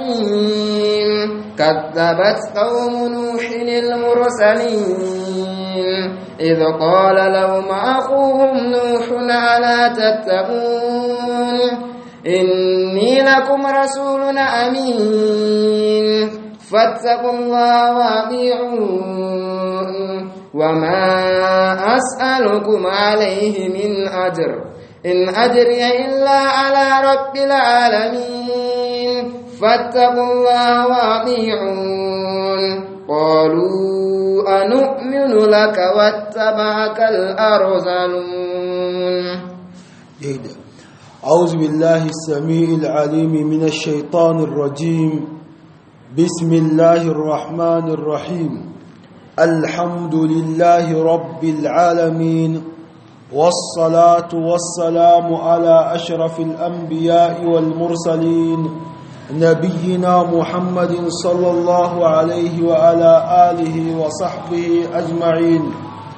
الرحيم كذبت قوم نوح المرسلين إذ قال لهم أخوهم نوح ألا تتقون إني لكم رسول أمين فاتقوا الله وأطيعون وما أسألكم عليه من أجر إن أجري إلا على رب العالمين فاتقوا الله وأطيعون قالوا أنؤمن لك واتبعك الأرذلون أعوذ بالله السميع العليم من الشيطان الرجيم بسم الله الرحمن الرحيم الحمد لله رب العالمين والصلاة والسلام على أشرف الأنبياء والمرسلين نبينا محمد صلى الله عليه وعلى آله وصحبه أجمعين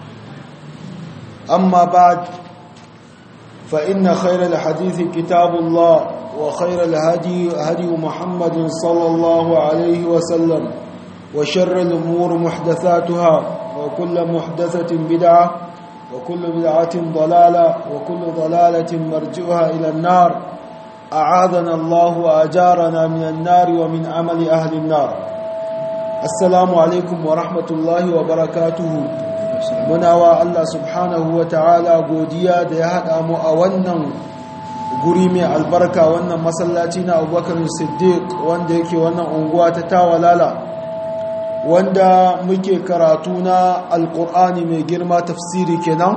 أما بعد فإن خير الحديث كتاب الله وخير الهدي هدي محمد صلى الله عليه وسلم وشر الأمور محدثاتها وكل محدثة بدعة وكل بدعة ضلالة وكل ضلالة مرجعها إلى النار أعاذنا الله وأجارنا من النار ومن عمل أهل النار السلام عليكم ورحمة الله وبركاته muna wa Allah subhanahu wa ta'ala godiya da ya haɗa mu a wannan guri mai albarka wannan masallaci na abubakar siddiq wanda yake wannan unguwa ta tawalala wanda muke karatu na alkur'ani mai girma tafsiri kenan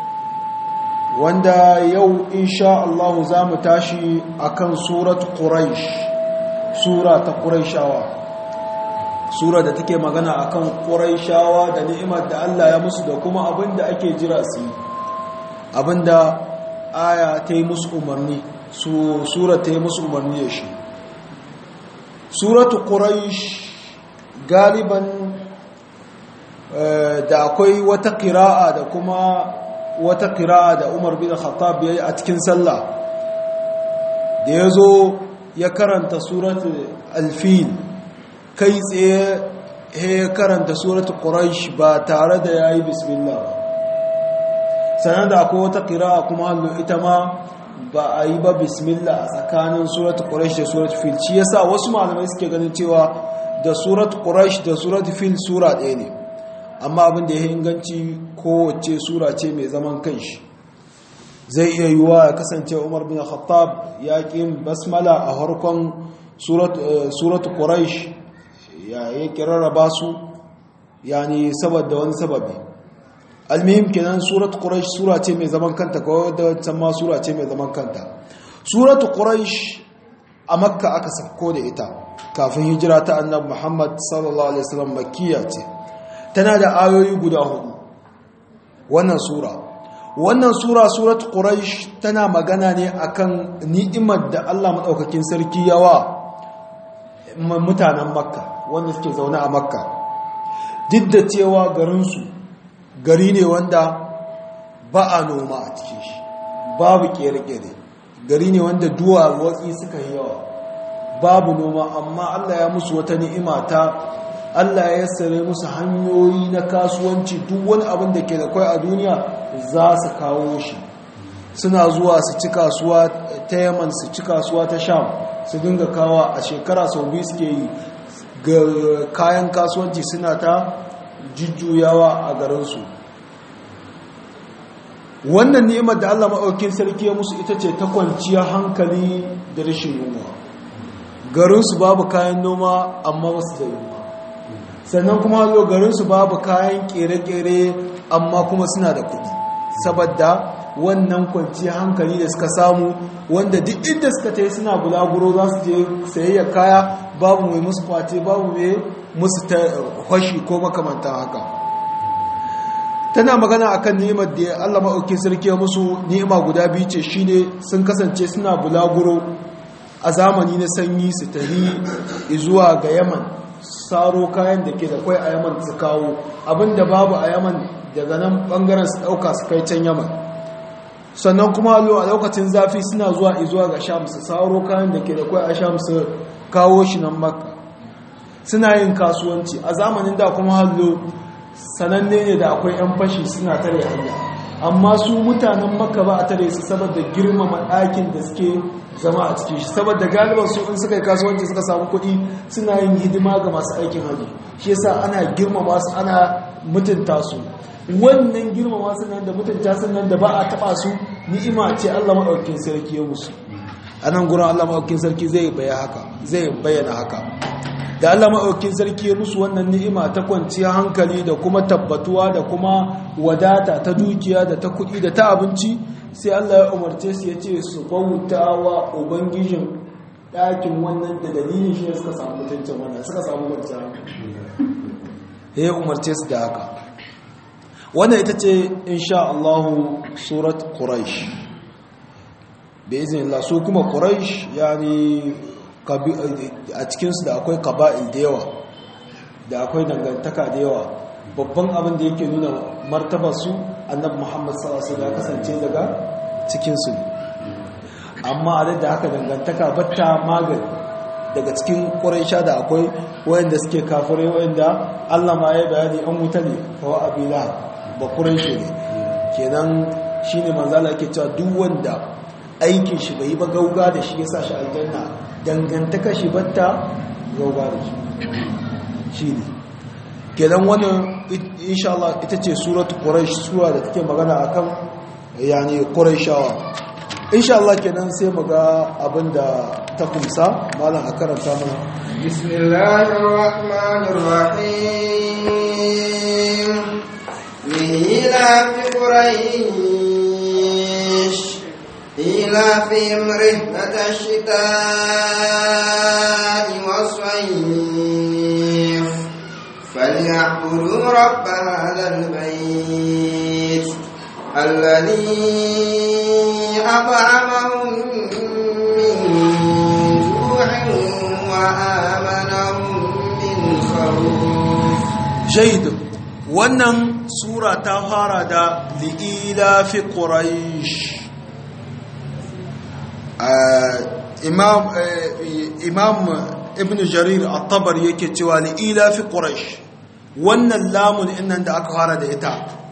wanda yau insha Allah za mu tashi akan surat quraish sura ta quraishawa sura da take magana akan quraishawa da ni'imar da Allah ya musu da kuma abinda ake jira su abinda aya ta yi musu umarni su sura ta yi musu umarni da shi suratu quraish galiban da akwai wata qira'a da kuma wata qira'a da Umar bin Khattab yayi a cikin sallah da yazo ya karanta suratul al-fil kai tsaye ya karanta suratul quraish ba tare da yayi bismillah ba sanan da akwai wata qira'a kuma hallo ita ma ba a yi ba bismillah a tsakanin suratul quraish da suratul fil shi yasa wasu malamai suke ganin cewa da suratul quraish da suratul fil sura ɗaya ne amma abin da ya inganci kowace sura ce mai zaman kanshi zai iya yiwuwa ya kasance umar bin khattab ya ƙi basmala a harkon suratul quraish ya yi kirarraba su yani saboda wani sababi almihim kenan surat quraish sura ce mai zaman kanta ko da wancan ma sura ce mai zaman kanta surat quraish a makka aka sako da ita kafin hijira ta annabi muhammad sallallahu alaihi wasallam makkiya ce tana da ayoyi guda hudu wannan sura wannan sura surat quraish tana magana ne akan ni'imar da Allah madaukakin sarki yawa mutanen makka wanda suke zaune a makka duk da cewa garinsu gari ne wanda ba a noma a cikin shi babu kere-kere gari ne wanda duwa watsi suka yi yawa babu noma amma allah ya musu wata ni'ima ta allah ya yassare musu hanyoyi na kasuwanci duk wani abin da ke da kwai a duniya za su kawo shi suna zuwa su ci kasuwa ta yaman su ci kasuwa ta sham su dinga kawa a shekara sau biyu suke yi ga kayan kasuwanci suna ta jujjuyawa a garinsu wannan ni'imar da Allah maɗaukin sarki ya musu ita ce ta kwanciya hankali da rashin noma garinsu babu kayan noma amma wasu da yunwa sannan kuma zo garinsu babu kayan kere-kere amma kuma suna da kuɗi saboda wannan kwanciya hankali da suka samu wanda duk inda suka ta yi suna bulaguro za su je sayayya kaya babu mai musu kwace babu mai musu ta kwashi ko makamantan haka tana magana akan ni'imar da Allah maɗauki sarki musu ni'ima guda biyu ce shine sun kasance suna bulaguro a zamani na sanyi su tafi zuwa ga yaman saro kayan da ke da kwai a yaman su kawo abinda babu a yaman daga nan bangaren su ɗauka su kai can yaman sannan kuma a lokacin zafi suna zuwa izuwa ga sham su saro kayan da ke da kwai a sham su kawo shi nan makka suna yin kasuwanci a zamanin da kuma hallo sananne ne da akwai 'yan fashi suna tare hanya amma su mutanen makka ba a tare su saboda girmama ɗakin da suke zama a cikin shi saboda galiban su in suka yi kasuwanci suka samu kuɗi suna yin hidima ga masu aikin hajji shi yasa ana girmama su ana mutunta su wannan girmama su nan da mutunta su nan da ba a taɓa su ni'ima ce Allah maɗaukin sarki ya musu a nan gurin Allah maɗaukin sarki zai bayyana haka da Allah maɗaukin sarki ya musu wannan ni'ima ta kwanciya hankali da kuma tabbatuwa da kuma wadata ta dukiya da ta kuɗi da ta abinci sai Allah ya umarce su ya ce su bauta wa ubangijin ɗakin wannan da dalilin shi suka samu mutuncin wannan suka samu kwanciya ya umarce su da haka wannan ita ce insha Allahu surat quraish bi iznillah su kuma quraish yani a cikinsu da akwai kaba'il da yawa da akwai dangantaka da yawa babban abin da yake nuna martaba su annabi muhammad sallallahu ya kasance daga cikinsu ne amma a da haka dangantaka batta magani daga cikin ƙuraisha da akwai wayanda suke kafirai wayanda allah ma ya bayani an wuta ne kawai abila ba ƙuraishe ne kenan shine manzala ke cewa duk wanda aikin shi bai yi ba gauga da shi ya sa shi aljanna dangantaka shi batta gauga da shi shi ne kenan wannan insha Allah ita ce suratu quraish sura da take magana akan yani quraishawa insha Allah kenan sai mu ga abinda ta kumsa malam a karanta mana bismillahir rahmanir rahim lila fi quraish إيلافهم رحلة الشتاء والصيف فليعبدوا رب هذا البيت الذي أطعمهم من جوع وآمنهم من خوف جيد wannan sura ta fara da li'ila fi quraish imam imam ibn jarir at-tabari yake cewa li ila fi quraish wannan lamun innan da aka fara da ita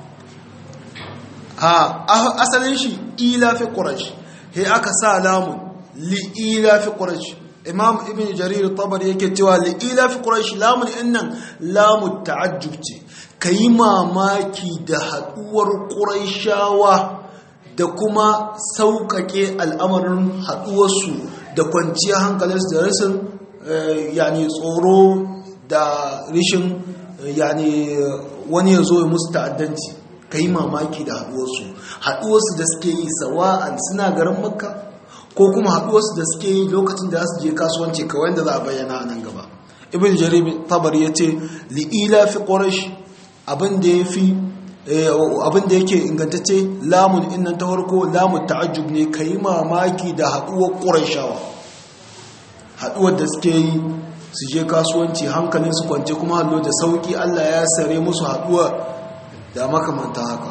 a asalin shi ila fi quraish he aka sa lamun li ila fi quraish imam ibn jarir at-tabari yake cewa li ila fi quraish lamun innan lamu ta'ajjub ce kai mamaki da haduwar quraishawa da kuma sauƙaƙe al'amarin haɗuwarsu da kwanciyar hankalinsu da rasin yani tsoro da rishin yani wani ya zo ya musu ta'addanci ka yi mamaki da haɗuwarsu haɗuwarsu da suke yi sawa'an suna garin makka ko kuma haɗuwarsu da suke yi lokacin da su je kasuwanci kawai da za a bayyana a nan gaba ibn jarir tabar ya ce li'ila fi ƙorash abin da ya fi abin da yake ingantacce lamun innan ta farko lamun ta'ajjub ne ka yi mamaki da haɗuwar ƙurashawa haɗuwar da suke yi su je kasuwanci hankalin su kwance kuma hallo da sauƙi allah ya sare musu haɗuwa da makamanta haka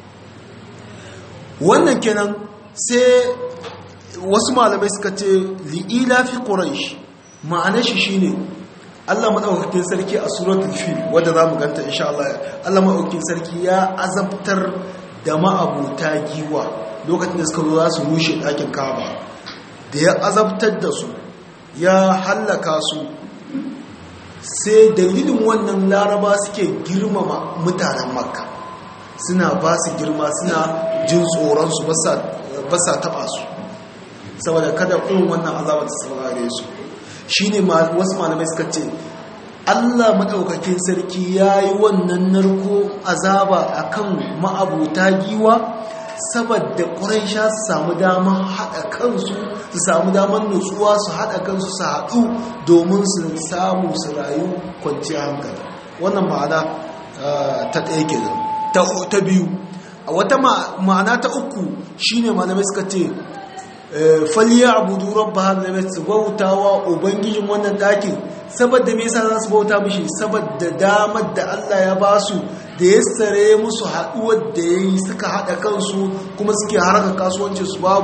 wannan kenan sai wasu malamai suka ce li'ila fi ƙurash ma'anar shi shine Allah maɗaukakin sarki a suratul fil wadda za mu ganta insha Allah Allah maɗaukakin sarki ya azabtar da ma'abuta giwa lokacin da suka zo za su rushe ɗakin kaba da ya azabtar da su ya hallaka su sai dalilin wannan laraba suke girmama mutanen makka suna ba su girma suna jin tsoronsu ba sa taɓa su saboda kada irin wannan azabar ta saurare su shi ne wasu malamai suka ce allah maɗaukakin sarki ya yi wannan narko azaba a kan ma'abuta giwa saboda ƙuraisha su samu damar haɗa kansu su samu damar nutsuwa su haɗa kansu su haɗu domin su samu su rayu kwanciyar hankali wannan ma'ana ta ɗaya ke ta biyu a wata ma'ana ta uku shine malamai suka ce faliya abudu rabba hadha bayt su bautawa ubangijin wannan dakin saboda me yasa za su bauta mishi saboda damar da Allah ya ba su da ya sare musu haduwar da yayi suka hada kansu kuma suke haraka kasuwanci su babu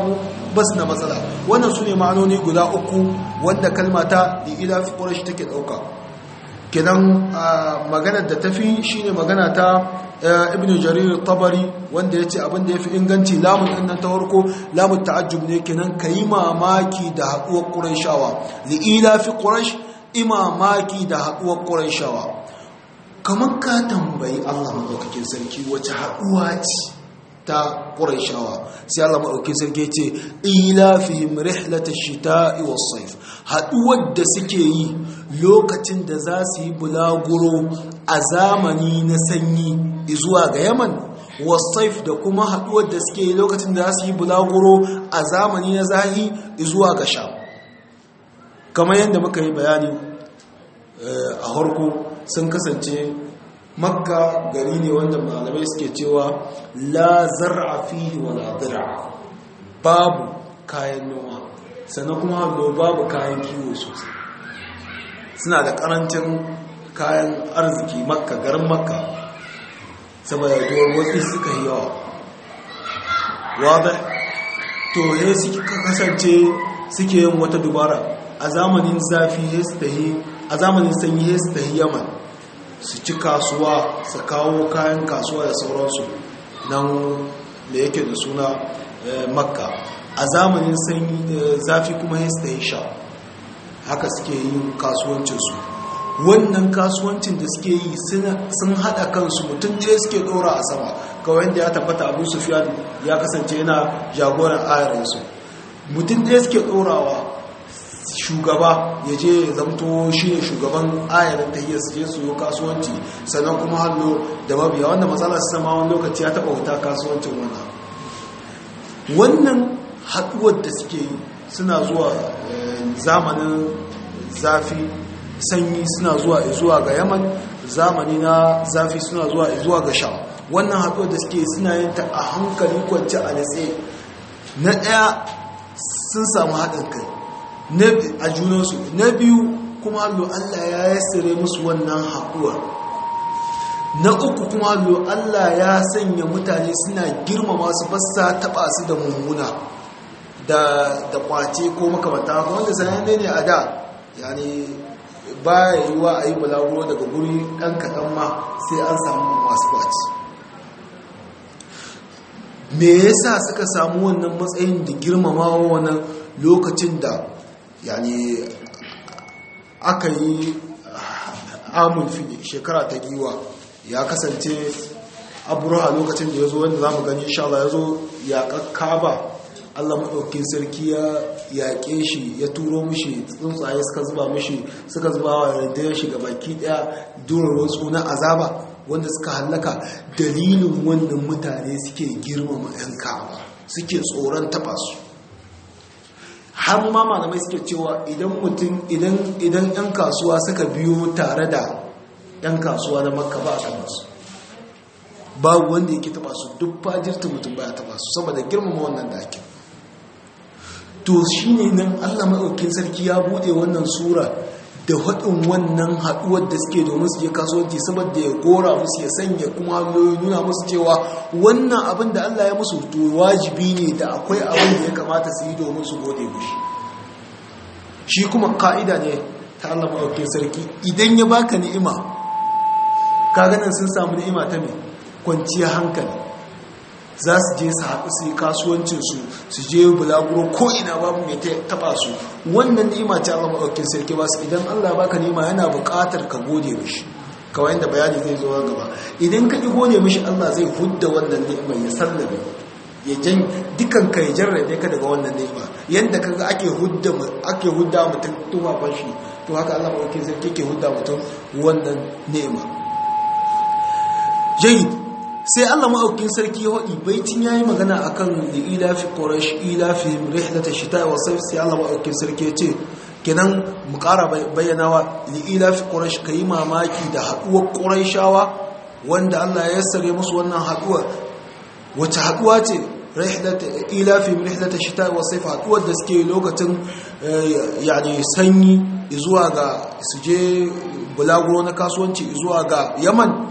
ba su da matsala wannan su ne ma'anoni guda uku wanda kalma ta ila fi quraish take dauka kenan maganar da tafi shine magana ta ibnu jarir tabari wanda yace abin da yafi inganci lamun din nan ta farko lamun ta'ajjub ne kenan kai mamaki da haduwar quraishawa li ila fi quraish imamaki da haduwar quraishawa kamar ka tambayi Allah madaukakin sarki wace haduwa ce ta quraishawa sai Allah madaukakin sarki ce ila fihim rihlatash shita'i was-sayf haduwar da suke yi lokacin da za su yi bulaguro a zamani na sanyi zuwa ga yaman wasaif da kuma haduwar da suke yi lokacin da za su yi bulaguro a zamani na zahi zuwa ga sha kamar yadda muka yi bayani a harko sun kasance makka gari ne wanda malamai suke cewa la zar'a fihi wa la dir'a babu kayan noma sannan kuma babu kayan kiwo sosai suna da karancin kayan arziki makka garin makka saboda duwar wasu suka yi yawa wadda to ya suka kasance suke yin wata dubara a zamanin zafi ya su tahi a zamanin sanyi ya su tahi yaman su ci kasuwa su kawo kayan kasuwa da sauransu nan da yake da suna makka a zamanin sanyi zafi kuma ya su tahi sha haka suke yin kasuwancinsu wannan kasuwancin da suke yi sun haɗa kansu mutum ɗaya suke ɗora a sama kawai da ya tabbata abu sufiyan ya kasance yana jagoran ayarinsu mutum ɗaya suke ɗorawa shugaba ya je ya zamto shi ne shugaban ayarin ta hiyar su je su yi kasuwanci sannan kuma hannu da mabiya wanda matsala su sama wani lokaci ya taɓa wuta kasuwancin wannan wannan haɗuwar da suke yi suna zuwa zamanin zafi sanyi suna zuwa zuwa ga yaman zamani na zafi suna zuwa zuwa ga sha wannan haɗuwar da suke suna yin ta a hankali kwanci a natse na ɗaya sun samu haɗin kai a junansu na biyu kuma allo allah ya yassire musu wannan haɗuwar na uku kuma allo allah ya sanya mutane suna girmama su basa taɓa su da mummuna da kwace ko makamata wanda sanayen ne a da yani ba ya yi wa a yi balaguro daga guri ɗan kaɗan ma sai an samu masu kwaci me yasa suka samu wannan matsayin da girmamawa wannan lokacin da yani aka yi amul fili shekara ta giwa ya kasance aburuwa lokacin da ya zo wanda za mu gani inshallah ya zo ya ba Allah maɗaukin sarki ya yaƙe shi ya turo mishi tsuntsaye suka zuba mishi suka zuba wa rundunar shi baki ɗaya durar wasu na azaba wanda suka hallaka dalilin wannan mutane suke girmama 'yan ka'aba suke tsoron taɓa su har ma malamai suke cewa idan mutum idan 'yan kasuwa suka biyo tare da 'yan kasuwa na makka ba a taɓa su babu wanda yake taɓa su duk fajirta mutum ba ya taɓa su saboda girmama wannan dakin to shi ne nan allah maɗaukin sarki ya buɗe wannan sura da haɗin wannan haɗuwar da suke domin su je kasuwanci saboda ya gora musu ya sanya kuma nuna musu cewa wannan abin da allah ya musu to wajibi ne da akwai abin da ya kamata su yi domin su gode mushi shi kuma ka'ida ne ta allah maɗaukin sarki idan ya baka ni'ima ka ganin sun samu ni'ima ta mai kwanciyar hankali za su je su haɗu su yi kasuwancinsu su je bulaguro ko ina babu mai taɓa su wannan ni'ima ce Allah maɗaukin sarki ba su idan Allah baka ni'ima yana buƙatar ka gode mishi kawai da bayani zai zo gaba idan ka ƙi gode mishi Allah zai hudda wannan ni'ima ya sallabe ya jan dukan ka ya jarrabe ka daga wannan ni'ima yanda kaga ake hudda ake hudda mutum tufafan shi to haka Allah maɗaukin sarki ke hudda mutum wannan ni'ima jayyid sai Allah ma'aukin sarki ya waɗi baitin ya yi magana a kan da ilafi ƙorash ilafi rihlata shita wa sai sai Allah ma'aukin sarki ya ce kenan mu ƙara bayyanawa da ilafi ƙorash ka yi mamaki da haɗuwar ƙorashawa wanda Allah ya yassare musu wannan haɗuwar wace haɗuwa ce ilafi rihlata shita wa sai haɗuwar da suke lokacin yani sanyi zuwa ga su je bulaguro na kasuwanci zuwa ga yaman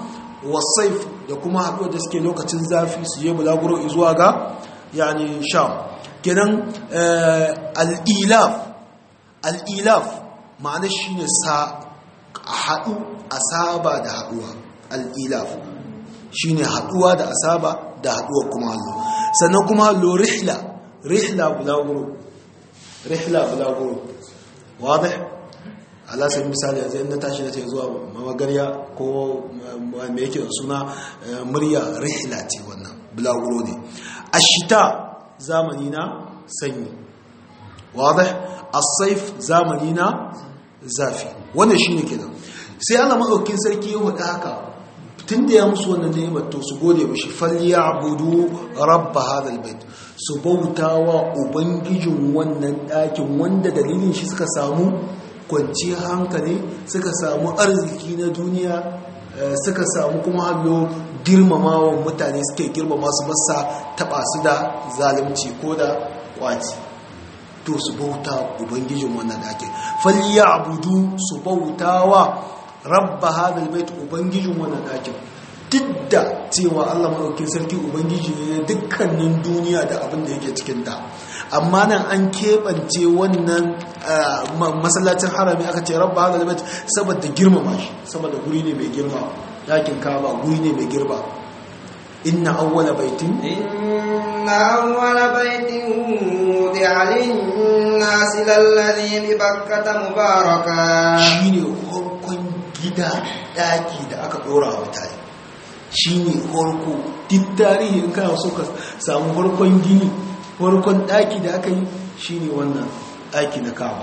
wasaif da kuma haɗuwa da suke lokacin zafi su yi bulaguro zuwa ga yani sham kenan al'ilaf al'ilaf ma'ana shi ne haɗu asaba da haɗuwa al'ilaf shi ne haɗuwa da asaba da haɗuwa kuma hallo sannan kuma hallo rihla rihla bulaguro rihla bulaguro wadda alasar misali yanzu na tashi da ta zuwa magarya ko mai yake suna murya rihla ce wannan bulaguro ne ashita zamani na sanyi wadda asaif zamani na zafi wannan shi ne kenan sai ana maɗaukin sarki ya hudu haka tun da ya musu wannan ni'imar to su gode mashi falliya abudu rabba hadal bait su bauta wa ubangijin wannan ɗakin wanda dalilin shi suka samu kwanciyar hankali suka samu arziki na duniya suka samu kuma hallo girmamawa mutane suke girmama su basa taɓa su da zalunci ko da kwaci to su bauta ubangijin wannan ɗakin falliya abudu su bauta wa rabba hadal bait ubangijin wannan ɗakin duk da cewa Allah maɗaukin sarki ubangiji ne dukkanin duniya da abin da yake cikin ta amma nan an keɓance wannan masallacin harami aka ce rabba hadal bait saboda girmama shi saboda guri ne mai girma ɗakin kaba guri ne mai girma inna awwala baitin inna awwala baitin wudi'a lin-nasi lalladhi bi bakkata mubaraka shine farkon gida daki da aka dora wa mutane shine farko duk tarihi in kana so ka samu farkon gini farkon daki da aka yi shine wannan daki na Kaaba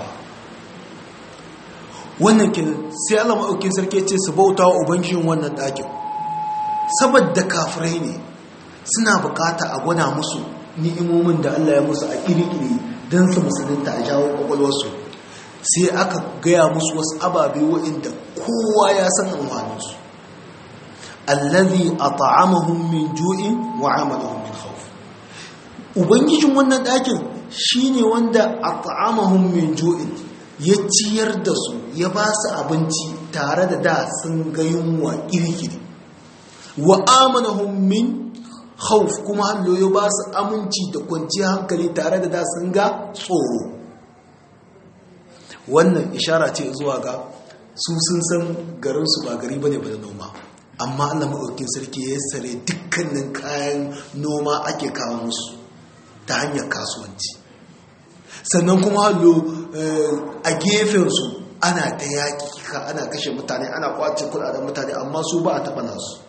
wannan kin sai Allah maɗaukin sarki ce su bauta wa ubangijin wannan dakin saboda kafirai ne suna bukata a gwada musu ni'imomin da Allah ya musu a kirkiri don su musulunta a jawo kwakwalwarsu sai aka gaya musu wasu ababe waɗanda kowa ya san amfaninsu allazi at'amahum min ju'in wa amalahum min khawf ubangijin wannan ɗakin shine wanda at'amahum min ju'in ya ciyar da su ya ba su abinci tare da da sun ga yunwa kirkiri wa amanahum min khawf kuma hallo ya ba su aminci da kwanciyar hankali tare da da sun ga tsoro wannan ishara ce zuwa ga su sun san garinsu ba gari bane ba da noma amma Allah maɗaukin sarki ya sare dukkanin kayan noma ake kawo musu ta hanyar kasuwanci sannan kuma hallo a gefensu ana ta yaƙi ana kashe mutane ana kwace kudaden mutane amma su ba a taɓa nasu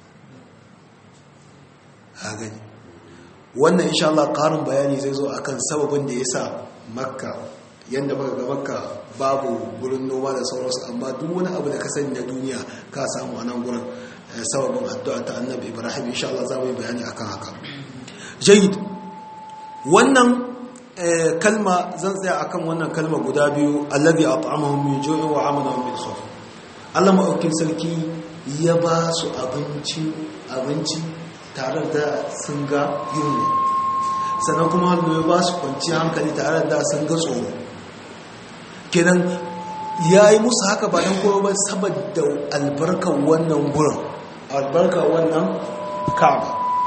a gani wannan insha Allah ƙarin bayani zai zo akan sababin da ya sa makka yadda muka ga makka babu gurin noma da sauransu amma duk wani abu da ka sani na duniya ka samu a nan gurin sababin addu'a ta annabi ibrahim insha Allah za mu yi bayani akan haka jayid wannan kalma zan tsaya akan wannan kalma guda biyu alladhi at'amahum min ju'in wa amanahum min khawf Allah maɗaukin sarki ya ba su abinci abinci tare da sun ga yunwa sannan kuma hannu ya ba su kwanci hankali tare da sun ga tsoro kenan ya yi musu haka ba don kowa ba saboda albarkar wannan gurin albarkar wannan kaba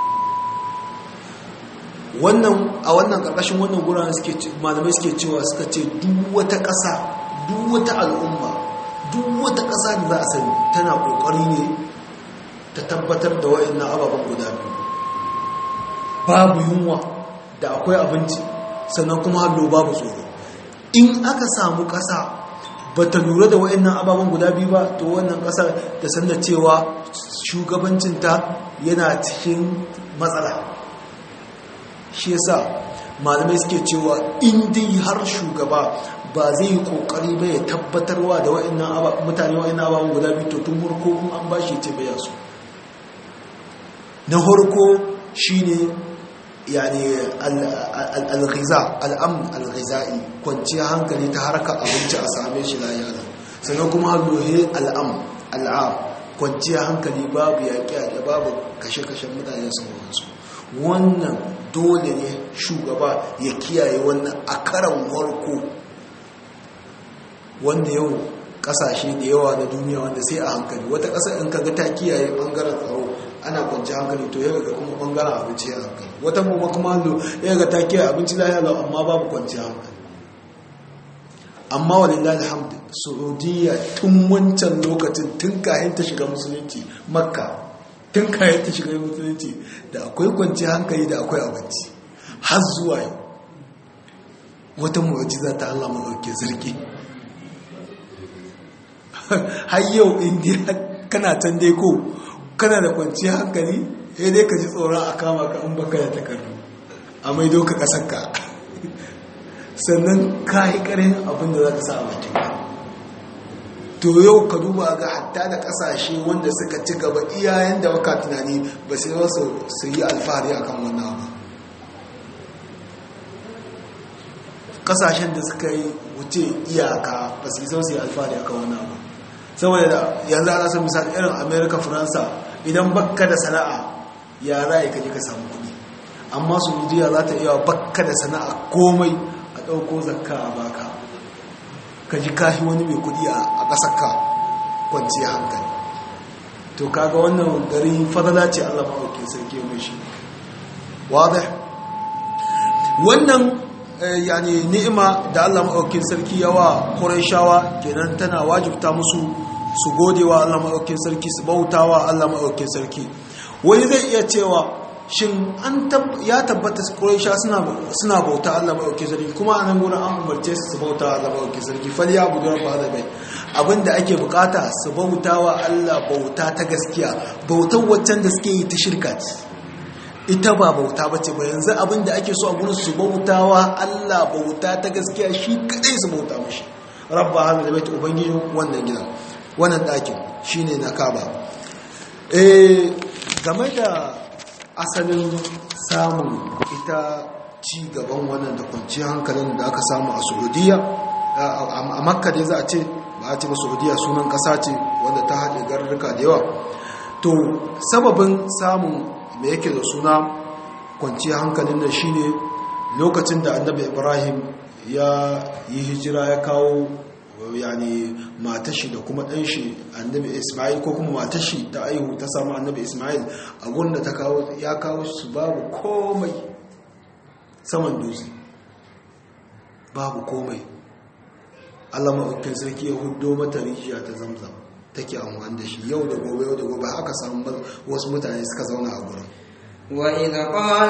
wannan a wannan ƙarƙashin wannan gurin malamai suke cewa suka ce duk wata ƙasa duk wata al'umma duk wata ƙasa da za a sani tana ƙoƙari ne ta tabbatar da wa'annan ababen guda biyu babu yunwa da akwai abinci sannan kuma hallo babu tsoro in aka samu ƙasa ba ta lura da wa'annan ababen guda biyu ba to wannan ƙasa ta sanda cewa shugabancinta yana cikin matsala shi yasa malamai suke cewa in dai har shugaba ba zai yi kokari ba ya tabbatarwa da wa'annan mutane wa'annan ababen guda biyu to tun farko in an bashi ce baya su na farko shine yani al-ghiza al-amn al-ghizai kwanciya hankali ta harka abinci a same shi layana sannan kuma hallohe al-am al-am kwanciya hankali babu yaƙi da babu kashe-kashen mutane sauransu wannan dole ne shugaba ya kiyaye wannan a karan warko wanda yau kasashe da yawa na duniya wanda sai a hankali wata ƙasa in kaga ta kiyaye ɓangaren tsaro ana kwanci hankali to yaga kuma bangaren abinci ya hankali wata kuma kuma hannu yaga ta kiyaye abinci lahiya lau amma babu kwanci hankali amma walillahi alhamdu saudiya tun wancan lokacin tun kayan ta shiga musulunci makka tun kayan ta shiga musulunci da akwai kwanci hankali da akwai abinci har zuwa yau wata mu'ajiza ta Allah maɗauke zargi har yau indiya kana can dai ko kana da kwanci hankali ya dai ka ji tsoron a kama ka in baka da takardu a mai doka ƙasarka sannan ka yi ƙarin abin da za ka sa a bakinka to yau ka duba ga hatta da ƙasashe wanda suka ci gaba iyayen da baka tunani ba sai wasu su yi alfahari akan wannan abu kasashen da suka yi wuce iyaka ba su isa su yi alfahari akan wani abu saboda da yanzu ana son misali irin america faransa idan bakka da sana'a ya za ka je ka samu kuɗi amma saudiya za ta iya bakka da sana'a komai a ɗauko zakka a baka ka ji kashi wani mai kuɗi a ƙasarka kwanciya hankali to kaga wannan gari fadala ce allah maɗauki sarki mai shi wadda wannan yani ni'ima da Allah maɗaukin sarki yawa Qurayshawa kenan tana wajibta musu su godewa Allah maɗaukin sarki su bautawa Allah maɗaukin sarki wani zai iya cewa shin an ya tabbata Quraysha suna suna bauta Allah maɗaukin sarki kuma a nan gurin an umarce su su bauta Allah maɗaukin sarki fal ya budu rabb hada bai abinda ake bukata su bautawa Allah bauta ta gaskiya bautar waccan da suke yi ta shirka ce ita ba bauta ba ce ba yanzu abinda ake so a gurin su bautawa Allah bauta ta gaskiya shi kadai su bauta mashi rabba hada da baita ubangijin wannan gidan wannan ɗakin shine na kaba eh game da asalin samun ita ci gaban wannan da kwanciyar hankalin da aka samu a saudiya a makka dai za a ce ba a ce ba saudiya sunan ƙasa ce wanda ta haɗe garurruka da yawa to sababin samun da yake da suna kwanciyar hankalin da shine lokacin da annabi ibrahim ya yi hijira ya kawo yani matashi da kuma ɗanshi annabi ismail ko kuma matashi ta aihu ta samu annabi ismail a gurin da ta kawo ya kawo su babu komai saman dutse babu komai allah maɗaukin sarki ya hudo mata rijiya ta zamzam take amfani da shi yau da gobe yau da gobe haka samu wasu mutane suka zauna a gurin وإذ قال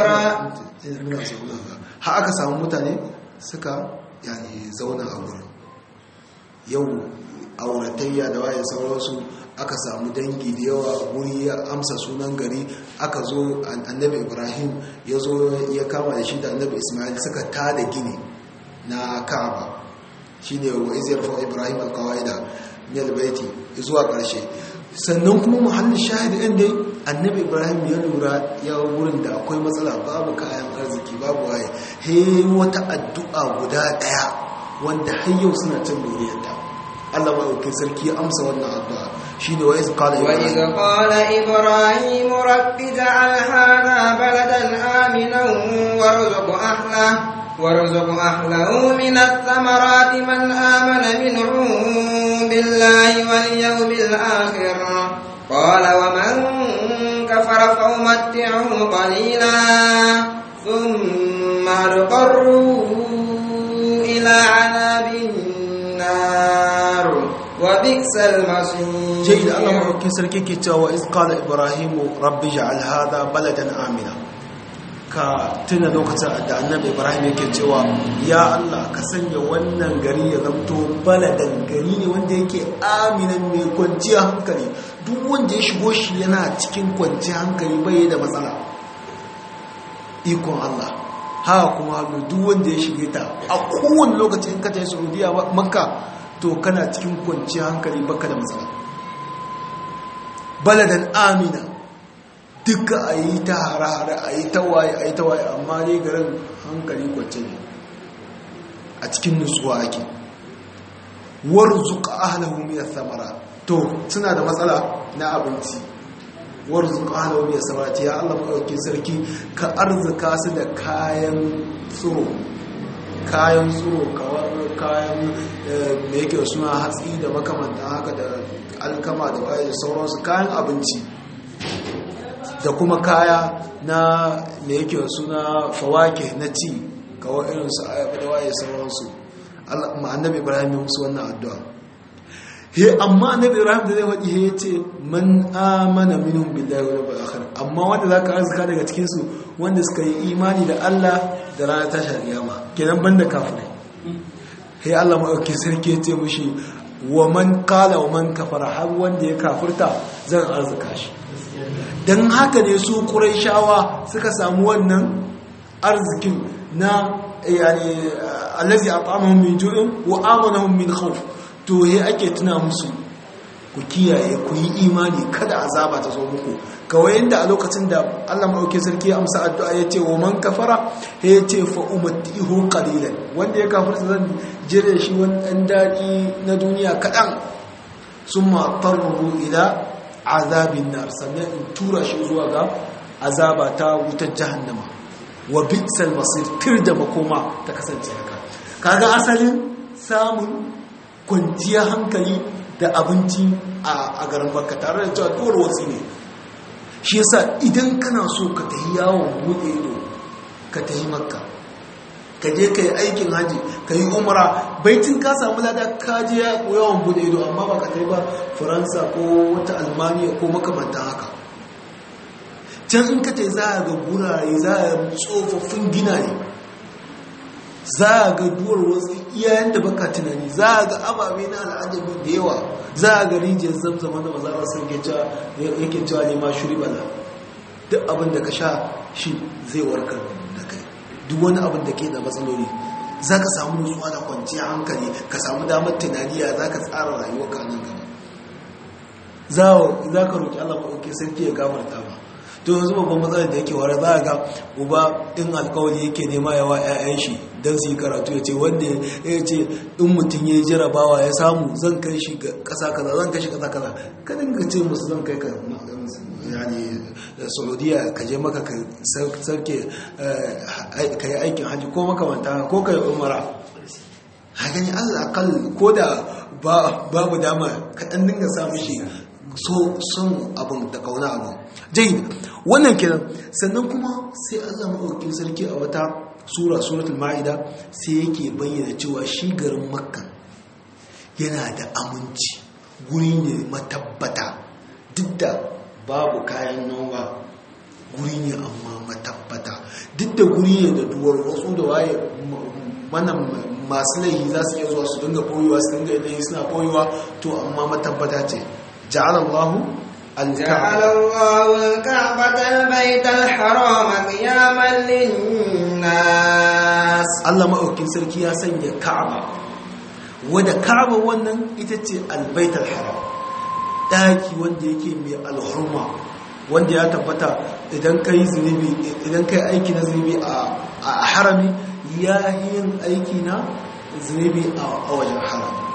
إبراهيم ha aka samu mutane suka yani zauna a gurin yau auratayya da waye sauransu aka samu dangi da yawa guri ya amsa sunan gari aka zo annabi ibrahim ya zo ya kama da shi da annabi ismail suka tada gini na ka'aba shine wa izyar fa ibrahim alqawaida min albayti zuwa karshe sannan kuma muhallin shahidi ɗin dai annabi ibrahim ya lura ya wurin da akwai matsala babu kayan arziki babu waye he wata addu'a guda ɗaya wanda har yau suna cin doriyarta Allah maɗaukin sarki ya amsa wannan addu'a shine wa iz qala وإذ قال إبراهيم رب اجعل هذا بلدا آمنا وارزق أهله وارزق أهله من الثمرات من آمن منهم بالله واليوم الآخر قال ومن كفر فأمتعه قليلا ثم اضطروا إلى عذاب النار وبئس المصير جيد الله maɗaukin sarki ke cewa iz qala ibrahim rabbi ja'al hadha baladan amina ka tuna lokacin da annabi ibrahim yake cewa ya allah ka sanya wannan gari ya zamto baladan gari ne wanda yake aminan mai kwanciyar hankali duk wanda ya shigo shi yana cikin kwanciyar hankali bai da matsala ikon allah haka kuma hannu duk wanda ya shige ta a kowane lokaci in ka ta yi saudiya makka to kana cikin kwanciyar hankali baka da matsala baladan amina duka a yi ta hare-hare a yi ta waye a yi ta waye amma ne garin hankali kwance ne a cikin nutsuwa ake warzuka ahlahu min samara to suna da matsala na abinci warzuka ahlahu min samara ya Allah madaukakin sarki ka arzuka su da kayan tsiro kayan tsiro kawar kayan da yake suna hatsi da makamanta haka da alkama da waye da sauransu kayan abinci da kuma kaya na da yake suna fawake na ci kawai irin su ayaba da waye sauransu annabi ibrahim ya musu wannan addu'a he amma annabi ibrahim da zai wadi he yace man amana minhum billahi wal yawmil akhir amma wanda zaka arzika daga cikin su wanda suka yi imani da Allah da ranar tashar kiyama kenan banda kafirai he Allah madauki sarki yace mushi wa man qala wa man kafara har wanda ya kafirta zan arzika shi dan haka ne su quraishawa suka samu wannan arzikin na yani allazi at'amahum min ju'in wa amanahum min khawf to he ake tuna musu ku kiyaye ku yi imani kada azaba ta zo muku kawai yanda a lokacin da Allah madauke sarki ya amsa addu'a ya ce wa man kafara he ya ce fa umatihu qalilan wanda ya kafirta zan jire shi wani dan dadi na duniya kadan summa tarru ila azabin nar sannan in tura shi zuwa ga azaba ta wutar jahannama wa bitsal masir tir da makoma ta kasance haka kaga asalin samun kwanciyar hankali da abinci a garin baka tare da cewa duwar wasu ne shi yasa idan kana so ka tafi yawon buɗe ido ka tafi makka ka je ka yi aikin haji ka yi umara baitin ka samu lada ka je yawon buɗe ido amma ba ka tafi ba faransa ko wata almaniya ko makamantan haka can in ka ce za a ga gurare za a tsofaffin gina ne za a ga duwar wasu iyayen da baka tunani za a ga ababe na al'ajabi da yawa za a ga rijiyar zamzama da maza sun yake cewa ne ma shuri bala duk abin da ka sha shi zai warkar da kai duk wani abin da ke da matsaloli za ka samu nutsuwa da kwanciyar hankali ka samu damar tunaniya za ka tsara rayuwa ka nan gaba za ka roƙi allah maɗauki sarki ya gafarta ba to yanzu babban matsalar da yake wara za a ga uba in alkawari yake nema yawa 'ya'yan shi don su yi karatu ya ce wanda ya ce in mutum ya jarabawa ya samu zan kai shi kasa kaza zan kai shi kasa kaza kadin ka ce musu zan kai ka yani saudiya ka je maka ka sarke ka yi aikin hajji ko makamanta ko ka yi umara haka ne allah akal ko da babu dama kaɗan dinga samu shi so son abin da kauna abin jai wannan kenan sannan kuma sai Allah maɗaukin sarki a wata sura suratul ma'ida sai yake bayyana cewa shi garin makka yana da aminci guri ne matabbata duk da babu kayan noma guri ne amma matabbata duk da guri ne da duwar wasu da waye mana masu laihi za su iya zuwa su dinga boyewa su dinga yanayi suna boyewa to amma matabbata ce جعل الله جعل الله الكعبة البيت الحرام قياما للناس Allah maɗaukin sarki ya sanya Ka'aba wadda Ka'aba wannan ita ce albaitul haram daki wanda yake mai alhurma wanda ya tabbata idan kai zunubi idan kai aiki na zunubi a harami ya yin aiki na zunubi a wajen harami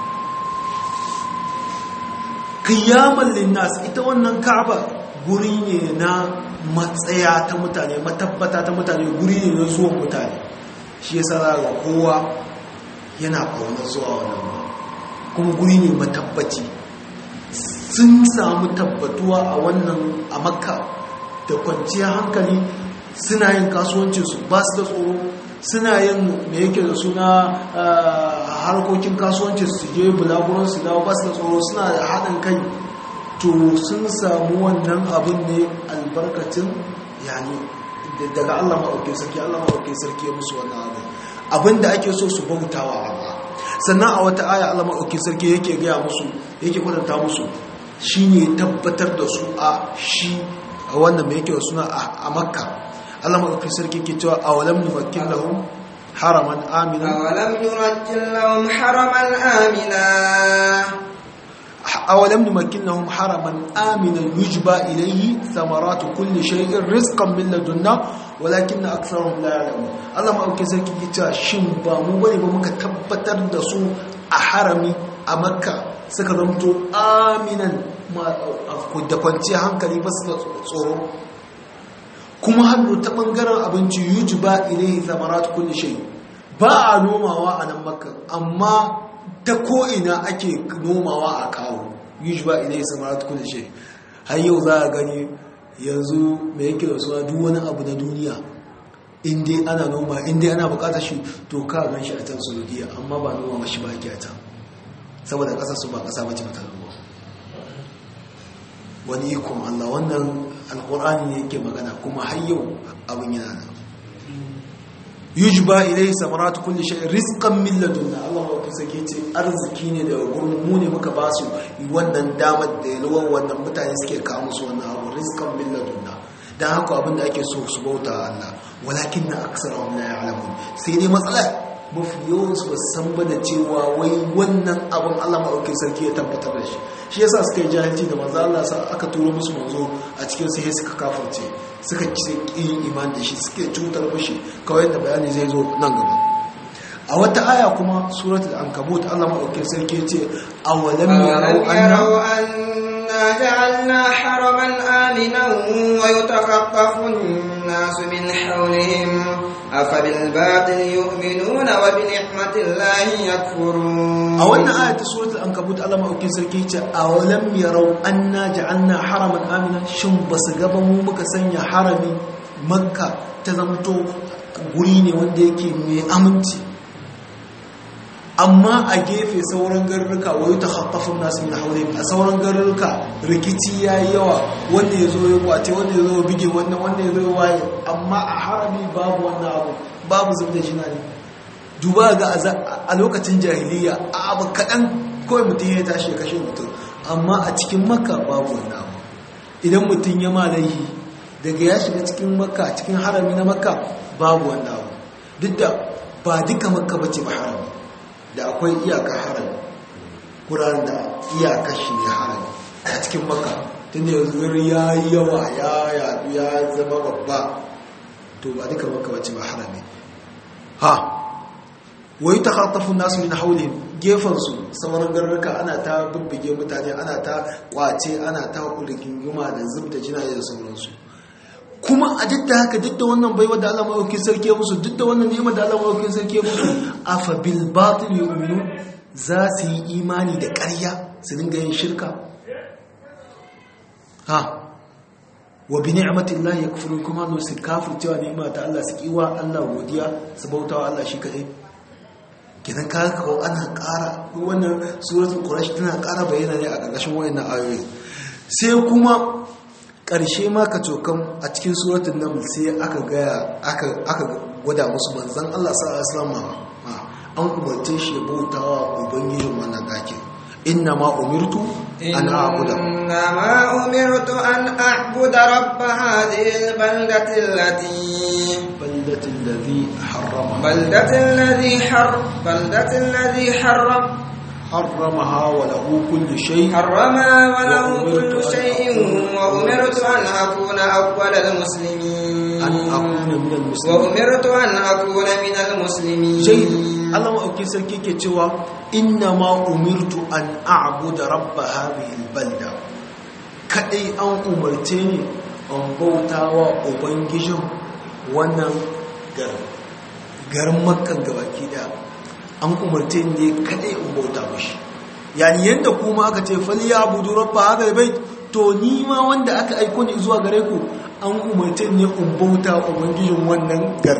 kiyaman linnas ita wannan ka'aba guri ne na matsaya ta mutane matabbata ta mutane guri ne na zuwan mutane shi yasa za ga kowa yana ƙaunar zuwa wannan ba kuma guri ne matabbaci sun samu tabbatuwa a wannan a makka da kwanciyar hankali suna yin kasuwancinsu ba su da tsoro suna yin da yake da suna harkokin kasuwancin su je bulaguran su dawo ba su da tsoro suna da haɗin kai to sun samu wannan abin ne albarkacin yani daga Allah maɗauki sarki Allah maɗauki sarki ya musu wannan abin abin da ake so su bautawa Allah sannan a wata aya Allah maɗauki sarki yake gaya musu yake kwatanta musu shine tabbatar da su a shi a wannan mai yake da suna a makka Allah maɗauki sarki ke cewa a walam numakkin lahum haraman amina أولم نمكن لهم حرما آمنا أولم نمكن لهم حرما آمنا يجبى إليه ثمرات كل شيء رزقا من لدنا ولكن أكثرهم لا يعلمون الله ما أوكي سركي جتا شن با مو بني ba muka tabbatar da su a harami a makka suka zamto aminan da kwanciyar hankali ba su da tsoro kuma hannu ta bangaren abinci yuji ba ilai zamarat kulli shay ba a nomawa a nan makka amma ta ko'ina ake nomawa a kawo yuji ba ilai zamarat kulli shay har yau za a gani yanzu mai yake da suna duk wani abu na duniya inda ana noma inda ana bukatar shi to ka gan shi a can saudiya amma ba noma mashi ba ake a can saboda kasar su ba kasa bace mata noma wani ikon allah wannan alkur'ani ne yake magana kuma har yau abin yana nan yujba ilai samaratu kulli shay rizqan min ladunna Allah wa sake ce arziki ne daga gurin mu ne muka ba su wannan damar da yalwar wannan mutane suke kawo musu wannan abu rizqan min ladunna dan haka abin da ake so su bauta Allah walakin na aksarahum la ya'lamun sai dai matsala mafi yawan su san ba da cewa wai wannan abin Allah maɗaukin sarki ya tabbatar da shi shi yasa suka yi jahilci da manzo Allah sa aka turo musu manzo a cikin sai suka kafirce suka ci yin iman da shi suke cutar mushi kawai da bayani zai zo nan gaba a wata aya kuma suratul ankabut Allah maɗaukin sarki ya ce awalam yarau anna جعلنا حرما آمنا ويتخطف الناس من حولهم أفبالباطل يؤمنون وبنعمة الله يكفرون a wannan aya ta suratul ankabut Allah maɗaukin sarki ce awalam yarau anna ja'alna haraman amina shin basu gaba mu muka sanya harami makka ta zamto guri ne wanda yake mai aminci amma a gefe sauran garuruka wayo ta haƙafin nasu min haure a sauran garuruka rikici ya yi yawa wanda ya zo ya kwace wanda ya zo bige wannan wanda ya zo ya waye amma a harami babu wannan abu babu zubda jina ne duba ga a lokacin jahiliya a abu kaɗan kawai mutum ya tashi ya kashe mutum amma a cikin makka babu wannan abu idan mutum ya malayi daga ya shiga cikin makka cikin harami na makka babu wannan abu duk da ba duka makka bace ba harami da akwai iyaka harami kuran da iyaka shi ne harami a cikin maka tun da yanzu gari ya yi yawa ya yadu ya zama babba to ba duka maka wace ba harami ha wai ta hatafin nasu min haulin gefansu sauran garurruka ana ta bibbige mutane ana ta kwace ana ta rigingima da zub da jinaye da sauransu kuma a duk da haka duk da wannan baiwa da Allah maɗaukin sarki ya musu duk da wannan ni'ima da Allah maɗaukin sarki ya musu afa bil batil yu'minu za su yi imani da ƙarya su dinga yin shirka ha wa bi ni'matillahi yakfurun kuma no su kafircewa ni'ima ta Allah su kiwa Allah godiya su bautawa Allah shi kadai kidan ka kawo ana ƙara wannan suratul quraish tana ƙara bayyana ne a ƙarƙashin wayannan ayoyi sai kuma ƙarshe ma ka cokan a cikin suratun naml sai aka gaya aka gwada musu manzan Allah sallallahu an umarce shi ya bautawa ubangijin wannan dakin inna ma umirtu an a'budu inna ma umirtu an a'budu rabb hadhihi albaldati allati baldati alladhi harrama baldati alladhi har baldati alladhi harram حرمها وله كل شيء حرمها وله كل شيء وأمرت أن أكون أول المسلمين أن أكون من المسلمين وأمرت أن أكون من المسلمين جيد الله ما أوكي سركي كتوا إنما أمرت أن أعبد رب هذه البلدة كأي أن أمرتني أن بوتا وأبنجم وانا garin garin makkan gabaki daya an umarce ne kadai in bauta mashi yani yanda kuma aka ce fali ya budu rabba haka bai to ni ma wanda aka aiko ni zuwa gare ku an umarce ne in bauta ubangijin wannan gar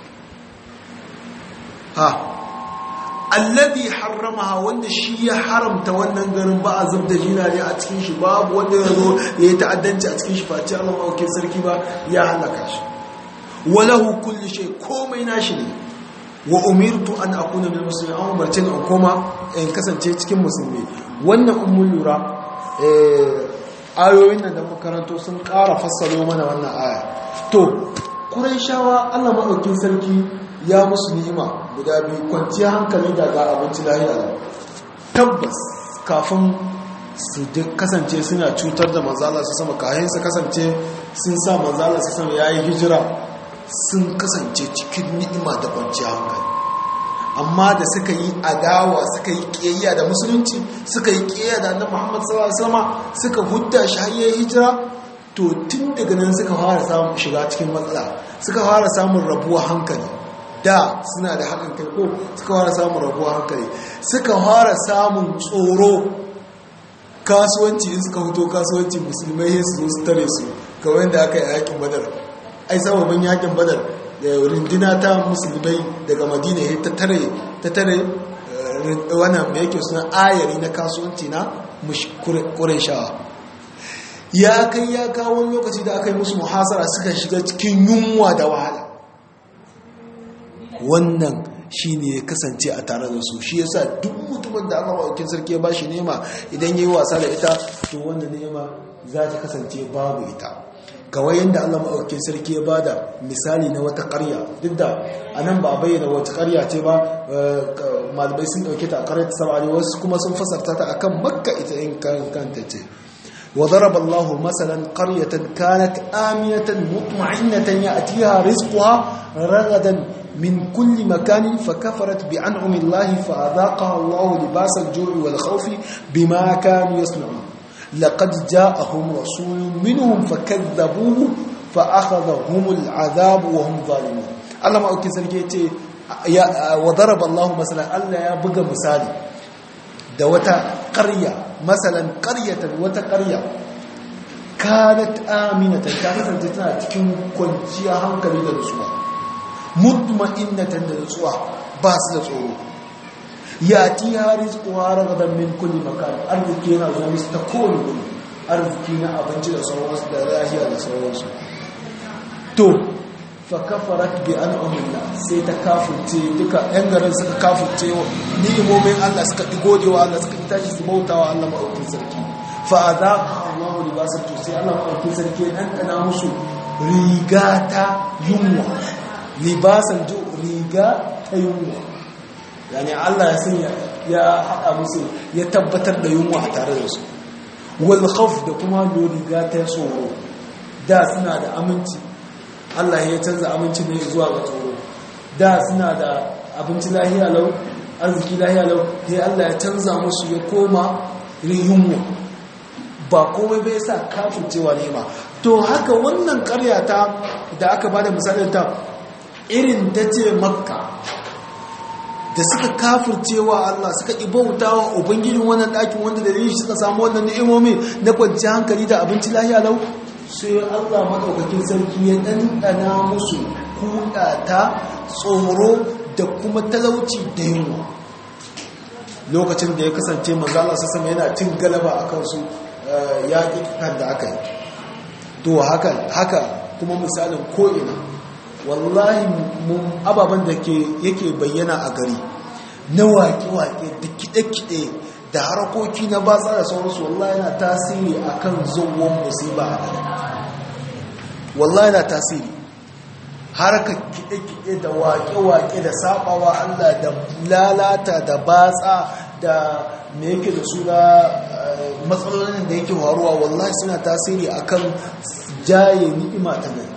ha alladhi harramaha wanda shi ya haramta wannan garin ba a zubda jina ne a cikin shi babu wanda ya zo ya yi ta'addanci a cikin shi face Allah mawaukin sarki ba ya halaka shi walahu kulli shay komai nashi ne wa umirtu an akuna min muslimin an umarce ni in koma in kasance cikin musulmi wannan ummul lura ayoyin nan da makaranto sun ƙara fassaro mana wannan aya to shawa Allah madaukin sarki ya musu ni'ima guda biyu kwanciya hankali da ga abinci lahiya tabbas kafin su kasance suna cutar da manzala su sama kayan su kasance sun sa manzala su sama yayi hijira sun kasance cikin ni'ima da kwanciya hankali amma da suka yi adawa suka yi ƙiyayya da musulunci suka yi ƙiyayya da annabi Muhammad sallallahu alaihi wasallam suka hudda shi har yayin hijira to tun daga nan suka fara samun shiga cikin matsala suka fara samun rabuwa hankali da suna da haɗin kai ko suka fara samun rabuwa hankali suka fara samun tsoro kasuwanci in suka fito kasuwanci musulmai su zo su tare su kawai da aka yi yakin badar ai sababin yakin badar da rindina ta musulmai daga madina ya ta tare wannan da yake suna ayari na kasuwanci na shawa. ya kai ya kawo lokaci da aka yi musu muhasara suka shiga cikin yunwa da wahala wannan shi ne ya kasance a tare da su shi yasa duk mutumin da aka ma'aukin sarki ya ba shi nema idan ya yi wasa da ita to wannan nema za ta kasance babu ita kawai yadda allah ma'aukin sarki ya ba da misali na wata karya duk da a nan ba a bayyana wata karya ce ba malibai sun dauke ta a karyar ta samari wasu kuma sun fasarta ta akan makka ita in kanta ce وضرب الله مثلا قرية كانت آمنة مطمئنة يأتيها رزقها رغدا من كل مكان فكفرت بأنعم الله فأذاقها الله لباس الجوع والخوف بما كانوا يصنعون لقد جاءهم رسول منهم فكذبوه فأخذهم العذاب وهم ظالمون الله ما أوكي سرقيتي وضرب الله مثلا الله يا بقى مثالي da wata ƙarya masalan ƙaryatan wata ƙarya kanat aminatan ta kasance tana cikin kwanciya hankali da nutsuwa mutma'innatan da nutsuwa ba su da tsoro ya ti haris kuwa ragadan min kulli makan arziki yana zuwa musu ta kowane wuri arziki na abinci da sauransu da lahiya da sauransu to fakafarat bi an'amillah sai ta kafurce duka yan garin suka kafurce wa ni'imomin Allah suka gode wa Allah suka tashi su bauta wa Allah maɗaukin sarki fa azaqa Allahu libasar to sai Allah maɗaukin sarki dan kana musu riga ta yunwa libasan ju riga ta yunwa yani Allah ya sanya ya haɗa musu ya tabbatar da yunwa a tare da su wal khawf da kuma riga ta tsoro da suna da aminci Allah ya canza abinci ne zuwa ga tsoro da suna da abinci lahiya lau arziki lahiya lau sai Allah ya canza musu ya koma riyunmu ba komai bai sa kafin cewa nema to haka wannan karyata da aka bada misalin ta irin ta ce makka da suka kafircewa Allah suka ibautawa ubangijin wannan ɗakin wanda da shi suka samu wannan ni'imomi na kwanciyar hankali da abinci lahiya lau sai Allah maɗaukakin sarki ya ɗanɗana musu kuɗata tsoro da kuma talauci da yunwa lokacin da ya kasance manzala su sama yana cin galaba a kansu yaƙi kan da aka yi to haka kuma misalin ko'ina wallahi ababen da yake bayyana a gari na waƙe-waƙe da kiɗe-kiɗe da harkoki na batsa da sauransu wallahi yana tasiri akan zuwan musiba a gari wallahi yana tasiri harkar kiɗe-kiɗe da waƙe-waƙe da saɓawa Allah da lalata da batsa da me yake da suna matsalolin da yake faruwa wallahi suna tasiri akan jaye ni'ima ta gari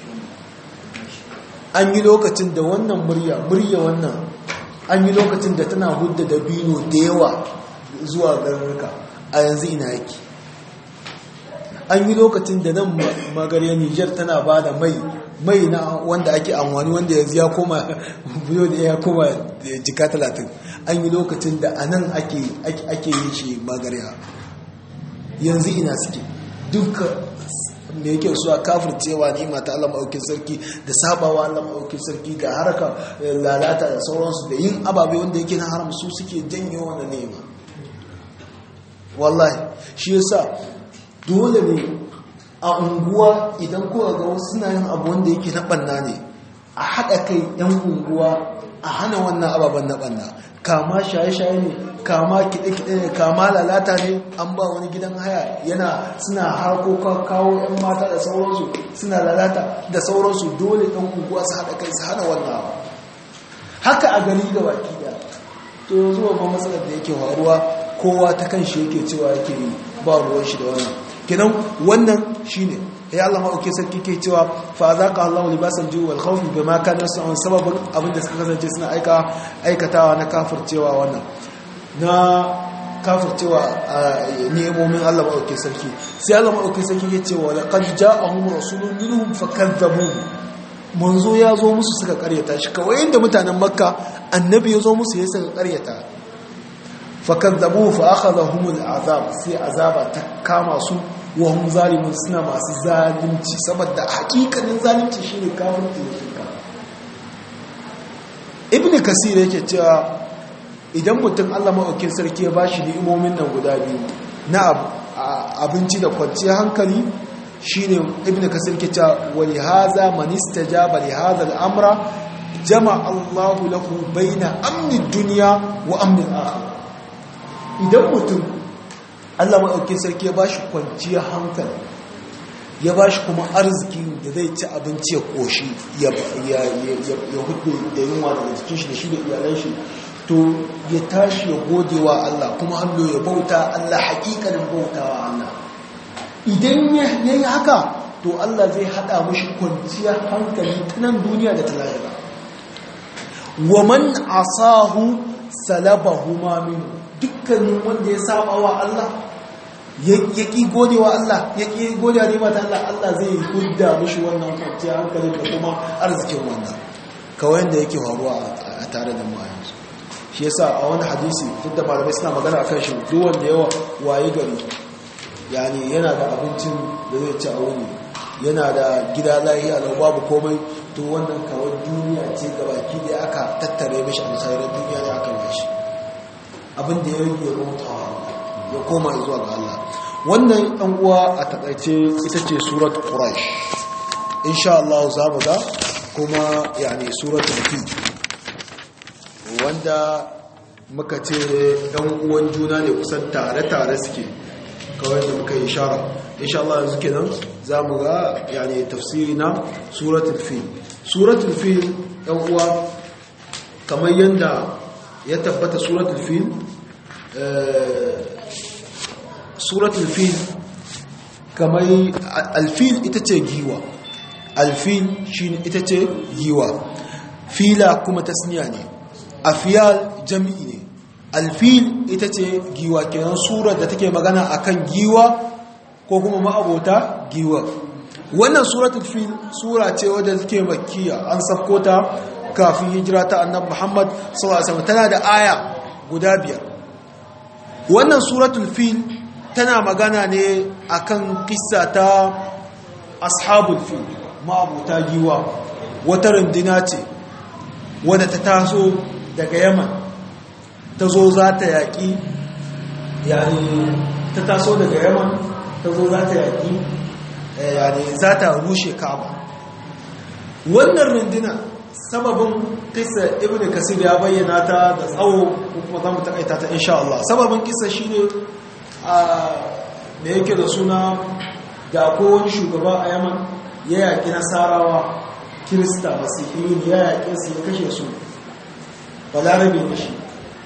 an yi lokacin da wannan murya murya wannan an yi lokacin da tana hudda da bino da yawa zuwa garuruka a yanzu ina yake an yi lokacin da nan magarya niger tana ba da mai mai na wanda ake amfani wanda yanzu ya koma biyo da ya koma jika talatin an yi lokacin da a nan ake yi shi magarya yanzu ina suke duka me yake su a kafircewa ne mata Allah maɗaukin sarki da sabawa Allah maɗaukin sarki da haraka lalata da sauransu da yin ababe wanda yake na haram su suke janyo wannan nema wallahi shi yasa dole ne a unguwa idan kowa ga wasu suna yin abu wanda yake na ɓanna ne a haɗa kai yan unguwa a hana wannan ababen na ɓanna kama shaye-shaye ne kama kiɗe-kiɗe ne kama lalata ne an ba wani gidan haya yana suna harkoka kawo 'yan mata da sauransu suna lalata da sauransu dole ɗan unguwa su haɗa kai su hana wannan abu haka a gari da baki da to yanzu babban matsalar da yake faruwa kowa ta kan shi yake cewa yake yi ba ruwan shi da wannan kenan wannan shine ya Allah ma sarki ke cewa fa zaqa Allahu libasan ju'i wal khawfi bima kana yasna'un sababin abinda suka kasance suna aika aikatawa na kafircewa wannan na kafircewa ni'imomin Allah ma sarki sai Allah ma sarki ke cewa laqad ja'ahum rasulun minhum fakazzabuhu manzo ya zo musu suka karyata shi kawai inda mutanen makka annabi ya zo musu ya suka karyata fakazzabuhu fa akhadhahum al'azab sai azaba ta kama su wa hum zalimun suna masu zalunci saboda hakikanin zalunci shine kafirci da shirka ibn kasir yake cewa idan mutum Allah maɗaukin sarki ya bashi ni'imomin nan guda biyu na abinci da kwanciyar hankali shine ibn kasir ke cewa wali haza man istajaba li hadha al-amra jama'a Allah lahu baina amni dunya wa amni al-akhirah idan mutum Allah maɗaukin sarki ya bashi kwanciyar hankali ya ba shi kuma arziki da zai ci abinci ya koshi ya hudu da yunwa daga jikin shi da shi da iyalan shi to ya tashi ya gode wa Allah kuma hannu ya bauta Allah haƙiƙanin bauta wa Allah idan ya yi haka to Allah zai haɗa mashi kwanciyar hankali ta nan duniya da ta lahira wa man asahu salabahu ma min dukkanin wanda ya saba wa Allah ya ƙi gode wa Allah ya ƙi gode wa nema ta Allah Allah zai hudda mishi wannan kwanciya hankali da kuma arzikin wannan kawai da yake faruwa a tare da mu a yanzu shi yasa a wani hadisi duk da malamai suna magana akan shi duk wanda yawa waye gari yani yana da abincin da zai ci a wuni yana da gida lahiya da babu komai to wannan kawai duniya ce gabaki da aka tattare mishi a misalar duniya ne aka bashi abin da ya rage rutawa ya koma zuwa ga Allah wannan ɗan uwa a takaice ita ce surat quraish insha Allah za mu ga kuma yani surat fi wanda muka ce ɗan uwan juna ne kusan tare-tare suke kawai da muka yi shara insha Allah yanzu kenan za mu ga yani tafsiri na suratul fi suratul fi ɗan uwa kamar yadda ya tabbata suratul fi suratul fil kamar alfil ita ce giwa alfil shi ita ce giwa fila kuma tasniya ne afiyal jami'i ne alfil ita ce giwa kenan surar da take magana akan giwa ko kuma ma'abota giwa wannan suratul fil sura ce wadda take makkiya an safko ta kafin hijira ta annabi Muhammad sallallahu alaihi wasallam tana da aya guda biyar wannan suratul fil tana magana ne akan kissa ta ashabul fil ma'abuta giwa wata rundina ce wadda ta taso daga yaman ta zo za ta yaƙi yani ta taso daga yaman ta zo za ta yaƙi yani za ta rushe kaba wannan rundina sababin kisa ibn kasir ya bayyana ta da tsawo kuma za mu taƙaita ta insha Allah sababin kisa shine da yake da suna da wani shugaba a yaman ya yaƙi nasarawa kirista masihiyun ya yaƙe su ya kashe su balarabe da shi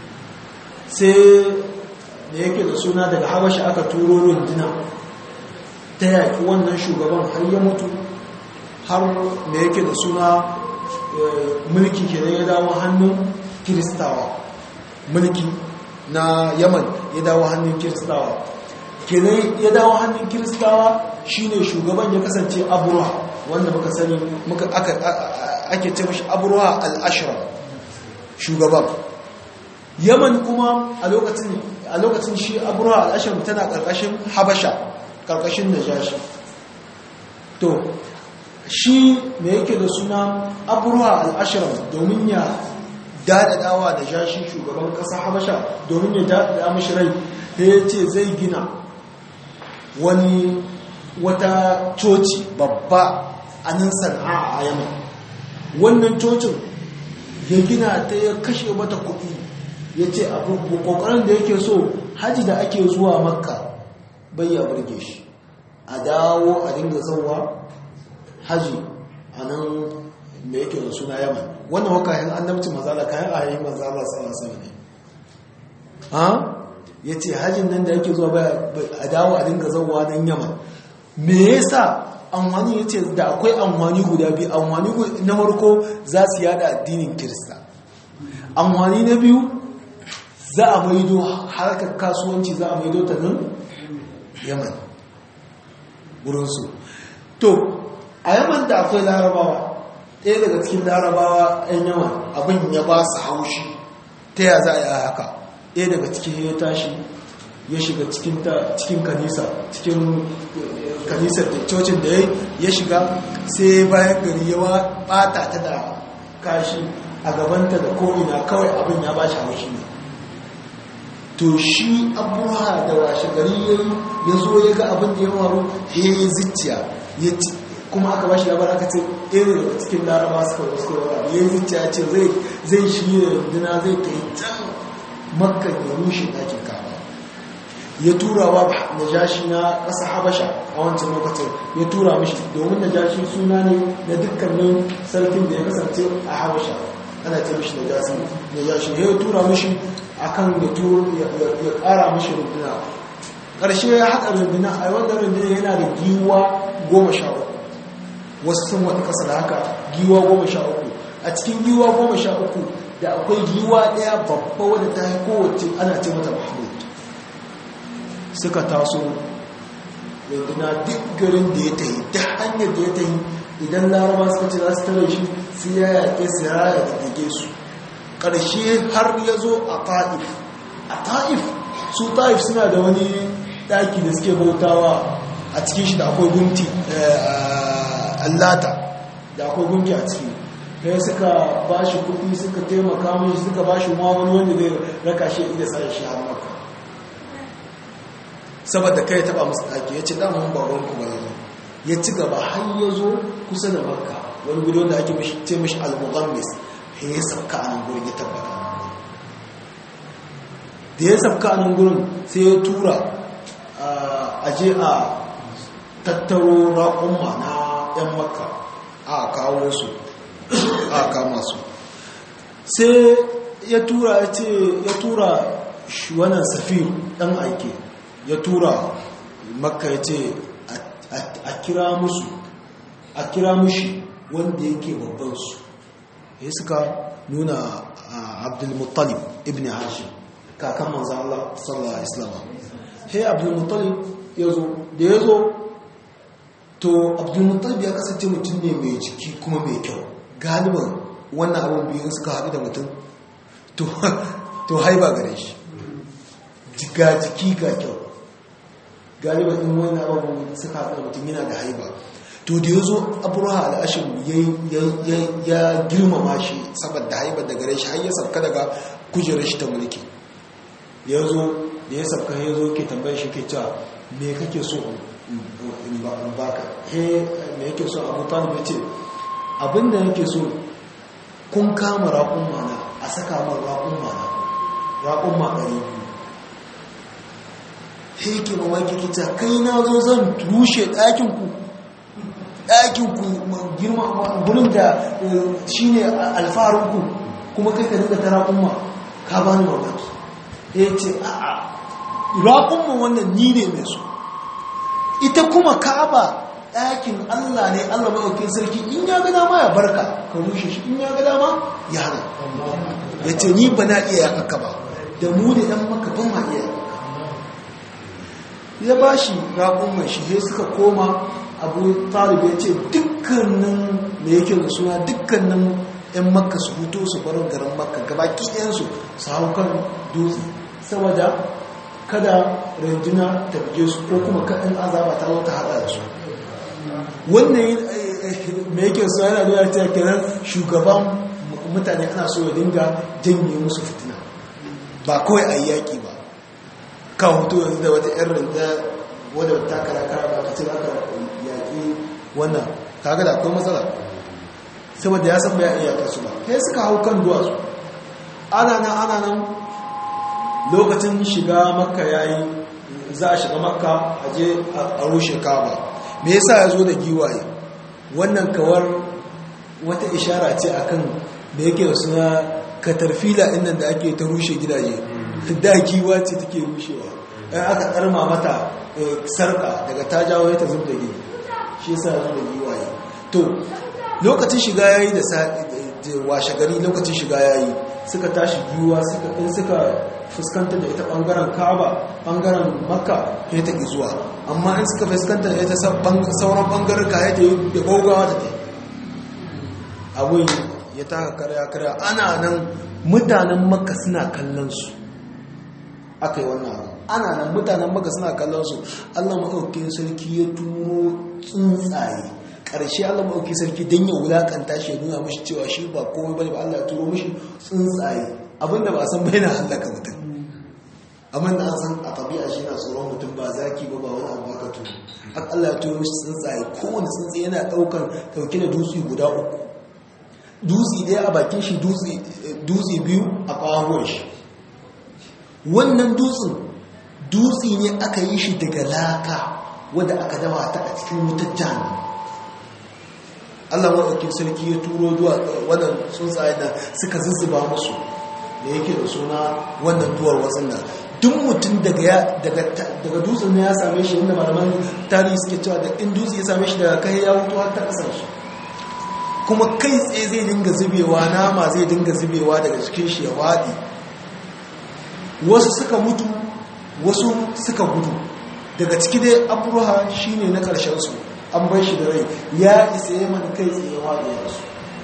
sai da yake da suna daga habashi aka turo rundina ta yaƙi wannan shugaban har ya mutu har da yake da suna mulki kenan ya dawo hannun kiristawa mulki na yaman ya dawo hannun kiristawa kenan ya dawo hannun kiristawa shine shugaban ya kasance abuwa wanda muka sani muka ake ce mashi abuwa al-ashra shugaban yaman kuma a lokacin a lokacin shi abuwa al-ashra tana karkashin habasha karkashin najashi to shi me yake da suna abuwa al-ashra domin ya daɗaɗawa da jashi shugaban ƙasa habasha domin ya daɗaɗa mashi rai da ya ce zai gina wani wata coci babba a nan sana'a a yamma wannan cocin ya gina ta ya kashe mata kuɗi ya ce abu ƙoƙarin da yake so haji da ake zuwa makka bai ya burge shi a dawo a dinga zauwa haji a nan da yake da suna yaman wannan wakahin annabci mazala kayan ayayin mazala salasa ne ha ya ce hajjin nan da yake zuwa a dawo a dinga zauwa nan yaman me yasa amfani ya ce da akwai amfani guda biyu amfani na farko za su yada addinin kirista amfani na biyu za a maido harkar kasuwanci za a maido ta nan yaman wurinsu to a yaman da akwai larabawa ɗaya daga cikin larabawa 'yan yawan abin ya ba su haushi ta ya za a yi haka ɗaya daga cikin ya tashi ya shiga cikin kanisa cikin kanisar da cocin da ya shiga sai bayan gari ya bata ta da kashi a gabanta da ko'ina kawai abin ya ba shi haushi ne to shi abuwa da washe gari ya yi ya zo ya ga abin da ya faru ya yi zicciya kuma aka ba shi labar aka ce irin daga cikin laraba suka wasu suka yawa ya yi zicciya ce zai shi runduna zai kai can makka ya rushe ɗakin kaba ya tura wa najashi na ƙasa habasha a wancan lokacin ya tura mishi domin najashi suna ne na dukkanin sarkin da ya kasance a habasha ana ce mishi najashi ya tura mishi akan ya ƙara mishi runduna ƙarshe ya haɗa runduna a wanda runduna yana da giwa goma sha uku wasu sun wata ƙasa da haka giwa goma sha uku a cikin giwa goma sha uku da akwai giwa ɗaya babba wadda ta yi kowace ana ce mata mahmud suka taso runduna duk garin da ya tayi da hanyar da ya tayi idan laraba suka ce za su tare shi sai ya yaƙe su ya raya da dage su ƙarshe har ya zo a ta'if a ta'if su ta'if suna da wani ɗaki da suke bautawa a cikin shi da akwai gunti allata da akwai gunki a ciki sai suka ba shi kuɗi suka taimaka mai suka ba shi wani wanda zai raka shi inda sa shi har maka saboda kai taba musu ɗaki ya ce damun baban ku bai zo ya ci gaba har ya zo kusa da makka wani gudu wanda ake ce mashi al-mughammis ya sabka a nan gurin ya tabbata da ya sabka a nan gurin sai ya tura a je a tattaro raƙumma na 'yan makka a kawo su a kama su sai ya tura ya ce ya tura wannan safir ɗan aike ya tura makka ya ce a kira musu a kira mushi wanda yake babbansu ya suka nuna abdulmuttalib ibn hashim kakan manzan Allah sallallahu alaihi wasallam hey abdulmuttalib ya zo da ya zo to abdulmuttalib ya kasance mutum ne mai jiki kuma mai kyau galiban wannan abin biyu suka haɗu da mutum to haiba gare shi ga jiki ga kyau galiban in wannan abin suka haɗu da mutum yana da haiba to da ya zo aburuwa al'ashin ya girmama shi saboda haibar da gare shi har ya sabka daga kujerar shi ta mulki ya zo da ya sabka ya zo ke tambayar shi ke cewa me kake so in baka he me yake so abu talib ya ce abinda yake so kun kama raƙun mana a saka man raƙun mana raƙun ma ɗari biyu he yake mamaki kita kai na zo zan rushe ɗakinku ɗakinku girma gurin da shi ne alfaharinku kuma kai ka dinga ta raƙun ka ba ni mamaki ya ce a'a raƙun wannan ni ne mai so ita kuma ka'aba ɗakin Allah ne Allah maɗaukin sarki in ya ga dama ya barka ka rushe shi in ya ga dama ya hana ya ce ni ba na iya yaƙaƙa ba da mu da ‘yan maka ban ma iya yaƙaƙa ya ba shi raƙon mai shi suka koma abu talib ya ce dukkanin da yake da suna dukkanin ‘yan makka su hutu su barin garin makka gabaki ɗayansu su hau kan dutse saboda kada runduna ta bige su ko kuma kaɗin azaba ta zo ta haɗa da su wannan mai yake so yana nuna ta kiran shugaban mutane ana so ya dinga janye musu fitina ba kawai a yaƙi ba kan hoto yanzu da wata 'yan rinda wadda ta kara kara ba ka ce za ka yaƙi wannan kaga da akwai matsala saboda ya san ba ya iya su ba kai suka hau kan duwatsu ana nan ana nan lokacin shiga makka yayi za a shiga makka a je a rushe kaba me yasa ya zo da giwaye wannan kawar wata ishara ce akan da yake da suna katarfila inda da ake ta rushe gidaje da giwa ce take rushewa ɗan aka ƙarma mata sarka daga ta jawo ta zub da gini shi yasa ya zo da giwaye to lokacin shiga yayi da washe gari lokacin shiga yayi suka tashi giwa in suka fuskanta da ita bangaren kaba bangaren makka ya ta zuwa amma in suka fuskanta da ita sauran bangaren ka ya ta yi da gaugawa ta ta abin ya taka karya karya ana nan mutanen makka suna kallon su aka yi wannan abu ana nan mutanen maka suna kallon su Allah maɗaukin sarki ya turo tsuntsaye ƙarshe Allah maɗaukin sarki don ya wulaƙanta shi ya nuna mashi cewa shi ba komai bane ba Allah ya turo mashi tsuntsaye abinda ba san bai na hallaka mutum amma da an san a tabi'a shi na tsoron mutum ba zaki ba ba wani abu aka turo haka Allah ya turo mashi tsuntsaye kowane tsuntsaye yana ɗaukar ɗauke da dutse guda uku dutse ɗaya a bakin shi dutse biyu a ƙawon shi wannan dutsen dutse ne aka yi shi daga laka wadda aka dawa ta a cikin wutar jami Allah maɗaukin sarki ya turo zuwa wannan tsuntsaye da suka zuzzuba musu da yake da suna wannan duwar watsin nan duk mutum daga dutsen ne ya same shi inda malaman tarihi suke cewa da in dutse ya same shi daga kai ya wuto har ta ƙasar shi kuma kai tsaye zai dinga zubewa nama zai dinga zubewa daga cikin shi ya waɗi wasu suka mutu wasu suka gudu daga ciki dai aburuha shi ne na ƙarshensu an bai shi da rai ya isa ya mana kai tsaye waɗi su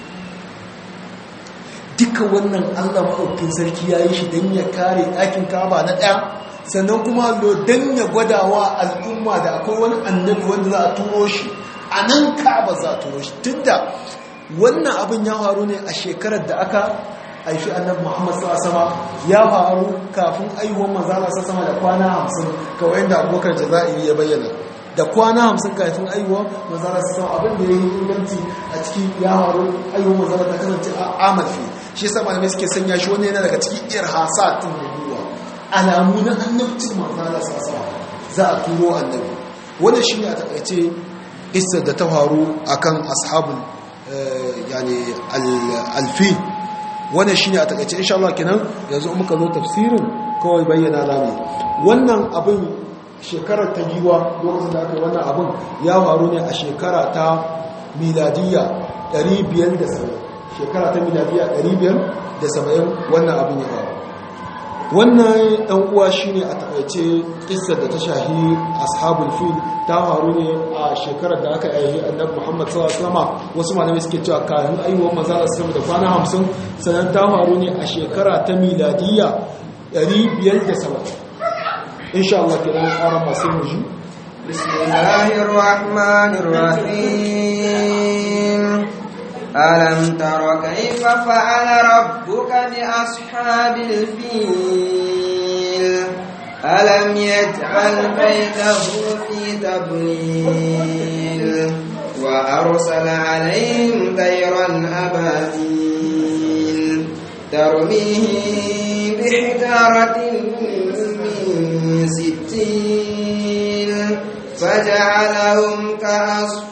duka wannan allah maɗaukin sarki ya yi shi don ya kare ɗakin kaba na ɗaya sannan kuma lo don ya gwadawa al'umma da akwai wani annabi wanda za a turo shi a nan kaba za a turo shi tun da wannan abin ya faru ne a shekarar da aka haifi annabi muhammad sama ya faru kafin aihuwan manzala sama da kwana hamsin kawai da abubakar jazairi ya bayyana da kwana hamsin kafin aihuwan manzala sama abin da ya yi inganci a ciki ya faru aihuwan manzala ta kasance a amalfi shi yasa malamai suke sanya shi wani yana daga cikin irhasa tun nubuwa alamu na annabcin manzala sama za a turo annabi wannan shi ne a takaice isar da ta faru akan ashabul yani alfil wannan shine a takaice insha Allah kenan yanzu muka zo tafsirin kawai bayyana zamu wannan abin shekarar ta giwa lokacin da aka wannan abin ya faru ne a shekara ta miladiyya 570 shekara ta miladiyya 570 wannan abin ya faru wannan dan uwa shine a takaice kissar da ta shahi ashabul fil ta faru ne a shekarar da aka yi annabi Muhammad sallallahu alaihi wasallam wasu malamai suke cewa kafin aiwuwar manzo sallallahu da kwana 50 sanan ta faru ne a shekara ta miladiyya 570 insha Allah kiran ƙara masu muji bismillahir rahmanir rahim ألم تر كيف فعل ربك بأصحاب الفيل ألم يجعل بيته في تضليل وأرسل عليهم طيرا أبابيل ترميهم بحجارة من سجيل فجعلهم كعصف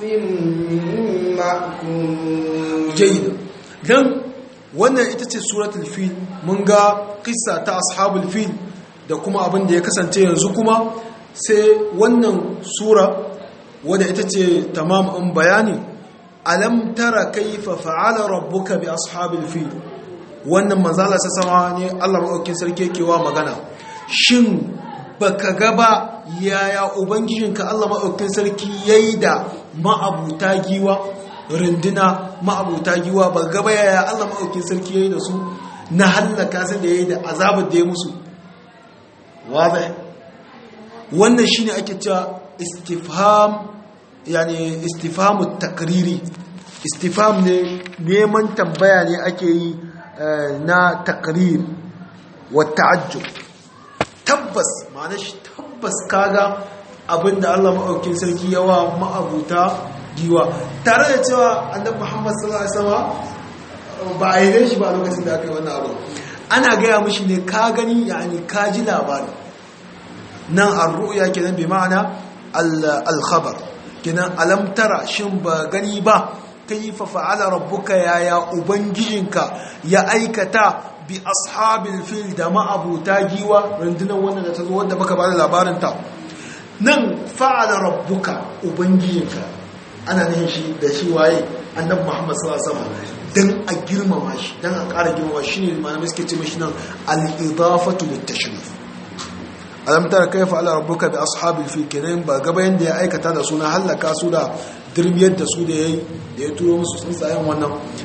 مأكول jayyid dan wannan ita ce suratul fil mun ga kissa ta ashabul fil da kuma abin da ya kasance yanzu kuma sai wannan sura wadda ita ce tamam in bayani alam tara kaifa fa'ala rabbuka bi ashabil fil wannan manzala sa sama ne Allah madaukakin sarki yake wa magana shin baka ga ba yaya ubangijinka Allah madaukakin sarki yayi da ma'abuta giwa runduna ma'abuta giwa ba gaba yaya Allah maɗaukin sarki ya yi da su na hallaka su da ya yi da azabar da ya musu wadda wannan shi ne ake cewa istifham yani istifhamu takriri istifham ne neman tambaya ne ake yi na takrir wa ta'ajjub tabbas ma'ana shi tabbas kaga abinda Allah maɗaukin sarki yawa ma'abuta giwa tare da cewa annabi Muhammad sallallahu alaihi wasallam ba a yi shi ba lokacin da aka yi wannan abu ana gaya mishi ne ka gani yani ka ji labari nan ar-ru'ya kenan bi ma'ana al-khabar kenan alam tara shin ba gani ba kayfa fa'ala rabbuka ya ya ubangijinka ya aikata bi ashabil fil da ma'abuta giwa rundunar wannan da ta zo wanda baka bada labarin ta nan fa'ala rabbuka ubangijinka ana nihin shi da shi waye annabi Muhammad sallallahu alaihi wasallam dan a girmama shi dan a ƙara girmama shi ne malamai suke ce mishi nan al-idafatu lit-tashrif alam tara kayfa ala rabbuka bi ashabil fil kiran ba gaba yanda ya aikata da suna halaka su da dirbiyar da su da yayi da ya turo musu tsuntsayen wannan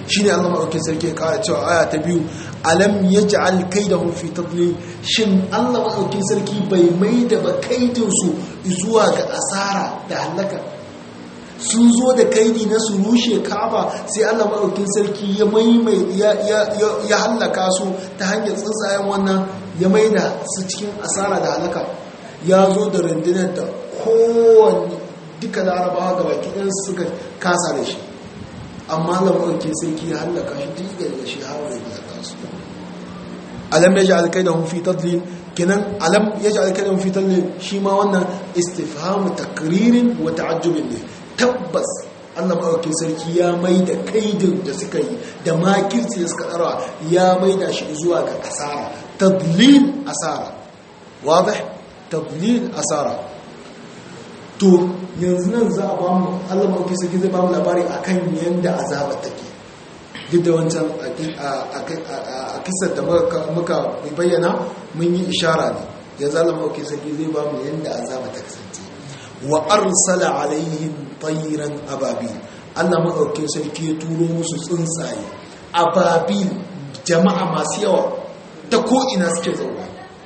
shine Allah madaukakin sarki ya kara cewa aya ta biyu alam yaj'al kaidahum fi tadlil shin Allah madaukakin sarki bai maida ba kaidin su zuwa ga asara da halaka sun zo da kaidi na su rushe Ka'aba sai Allah madaukakin sarki ya maimai ya ya ya halaka su ta hanyar tsuntsayen wannan ya maida su cikin asara da halaka ya zo da rundunar da kowanne duka larabawa ga baki ɗan suka kasa da shi amma lamarkin sarki ya hallaka shi duk da shi har da ya kasu alam ya ji alkai da hunfi tadlil kenan alam ya ji alkai da hunfi tadlil shi ma wannan istifhamu takririn wa ta'ajjubin ne tabbas Allah maɗaukin sarki ya mai da kaidin da suka yi da makirci da suka ɗara ya mai da shi zuwa ga asara tadlil asara wadih tadlil asara to yanzu nan za a ba mu Allah maɗaukin sarki zai ba mu labari akan yadda azaba take duk da wancan a kisar da muka bayyana mun yi ishara ne yanzu Allah maɗaukin sarki zai ba mu yadda azaba ta kasance wa arsala alaihim tayran ababil Allah maɗaukin sarki ya turo musu tsuntsaye ababil jama'a masu yawa ta ko'ina suke zauwa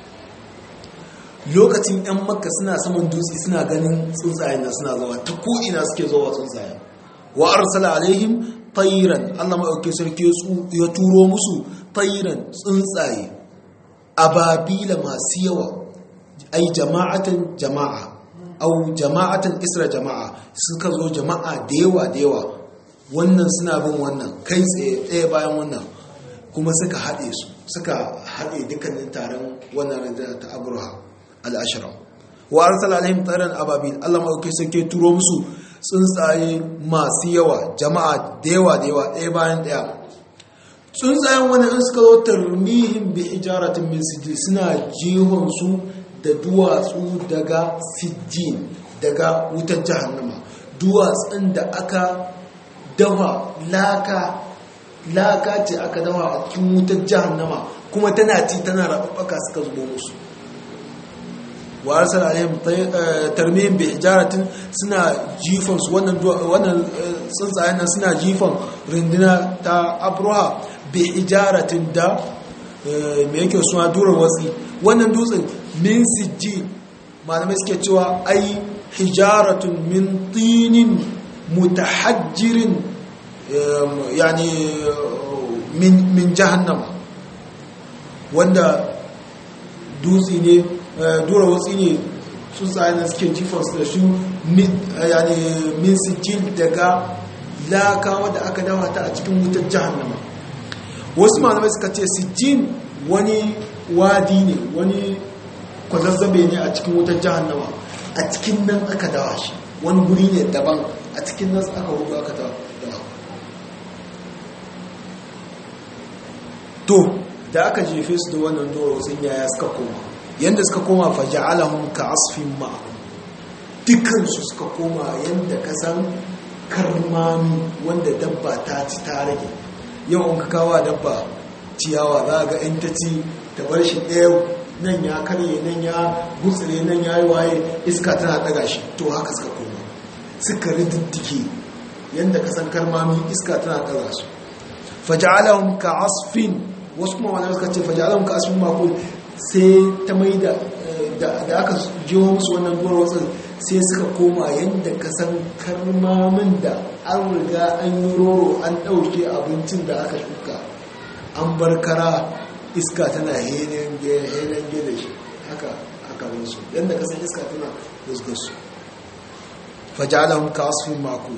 lokacin 'yan makka suna saman dutse suna ganin tsuntsayen da suna zawa ta ko'ina suke zawa tsuntsayen wa arsala alaihim tayran Allah maɗaukin sarki ya turo musu tayran tsuntsaye ababila masu yawa ai jama'atan jama'a au jama'atan isra jama'a suka zo jama'a da yawa da yawa wannan suna bin wannan kai tsaye ɗaya bayan wannan kuma suka haɗe su suka haɗe dukkanin taron wannan rundunar ta abraha al'ashira wa arsala alaihim tsaron ababil allah maɗauki suke turo musu tsuntsaye masu yawa jama'a da yawa da yawa ɗaya bayan ɗaya tsuntsayen wani in suka zo tarmihin bi hijaratin min sijil suna jihon su da duwatsu daga sijjin daga wutar jahannama duwatsun da aka dawa laka laka ce aka dawa a cikin wutar jahannama kuma tana ci tana rababbaka suka zubo musu wa arsala alaihim tarmihim bi hijaratin suna jifan su wannan wannan tsuntsayen nan suna jifan rinduna ta abruha bi hijaratin da me yake suna durar watsi wannan dutsen min sijji malamai suke cewa ai hijaratun min tinin mutahajjirin yani min jahannama wanda dutse ne dura watsi ne sun tsaye na suke jifansu da shi yani min sijjin daga laka wadda aka dawa ta a cikin wutar jahannama wasu malamai suka ce sijjin wani wadi ne wani kwazazzabe ne a cikin wutar jahannama a cikin nan aka dawa shi wani guri ne daban a cikin nan aka hudu aka dawa to da aka jefe su da wannan doro sun yaya suka koma yadda suka koma faja'alahum ka asfin ma'ahum dukansu suka koma yadda ka san karmami wanda dabba ta ci ta rage yau in ka kawo dabba ciyawa za ga in ta ci ta bar shi ɗaya nan ya karye nan ya gutsire nan ya yi waye iska tana ɗaga shi to haka suka koma suka rididdike yadda ka san karmami iska tana ɗaga su faja'alahum ka asfin wasu kuma wani suka ce faja'alahum ka asfin makul sai ta mai da da aka jiwo musu wannan duwar wasu sai suka koma yadda ka san karmamin da an riga an yi roro an ɗauke abincin da aka shuka an bar kara iska tana henen gele shi haka aka su yadda ka san iska tana gusgur su fajalahun ka asfin makul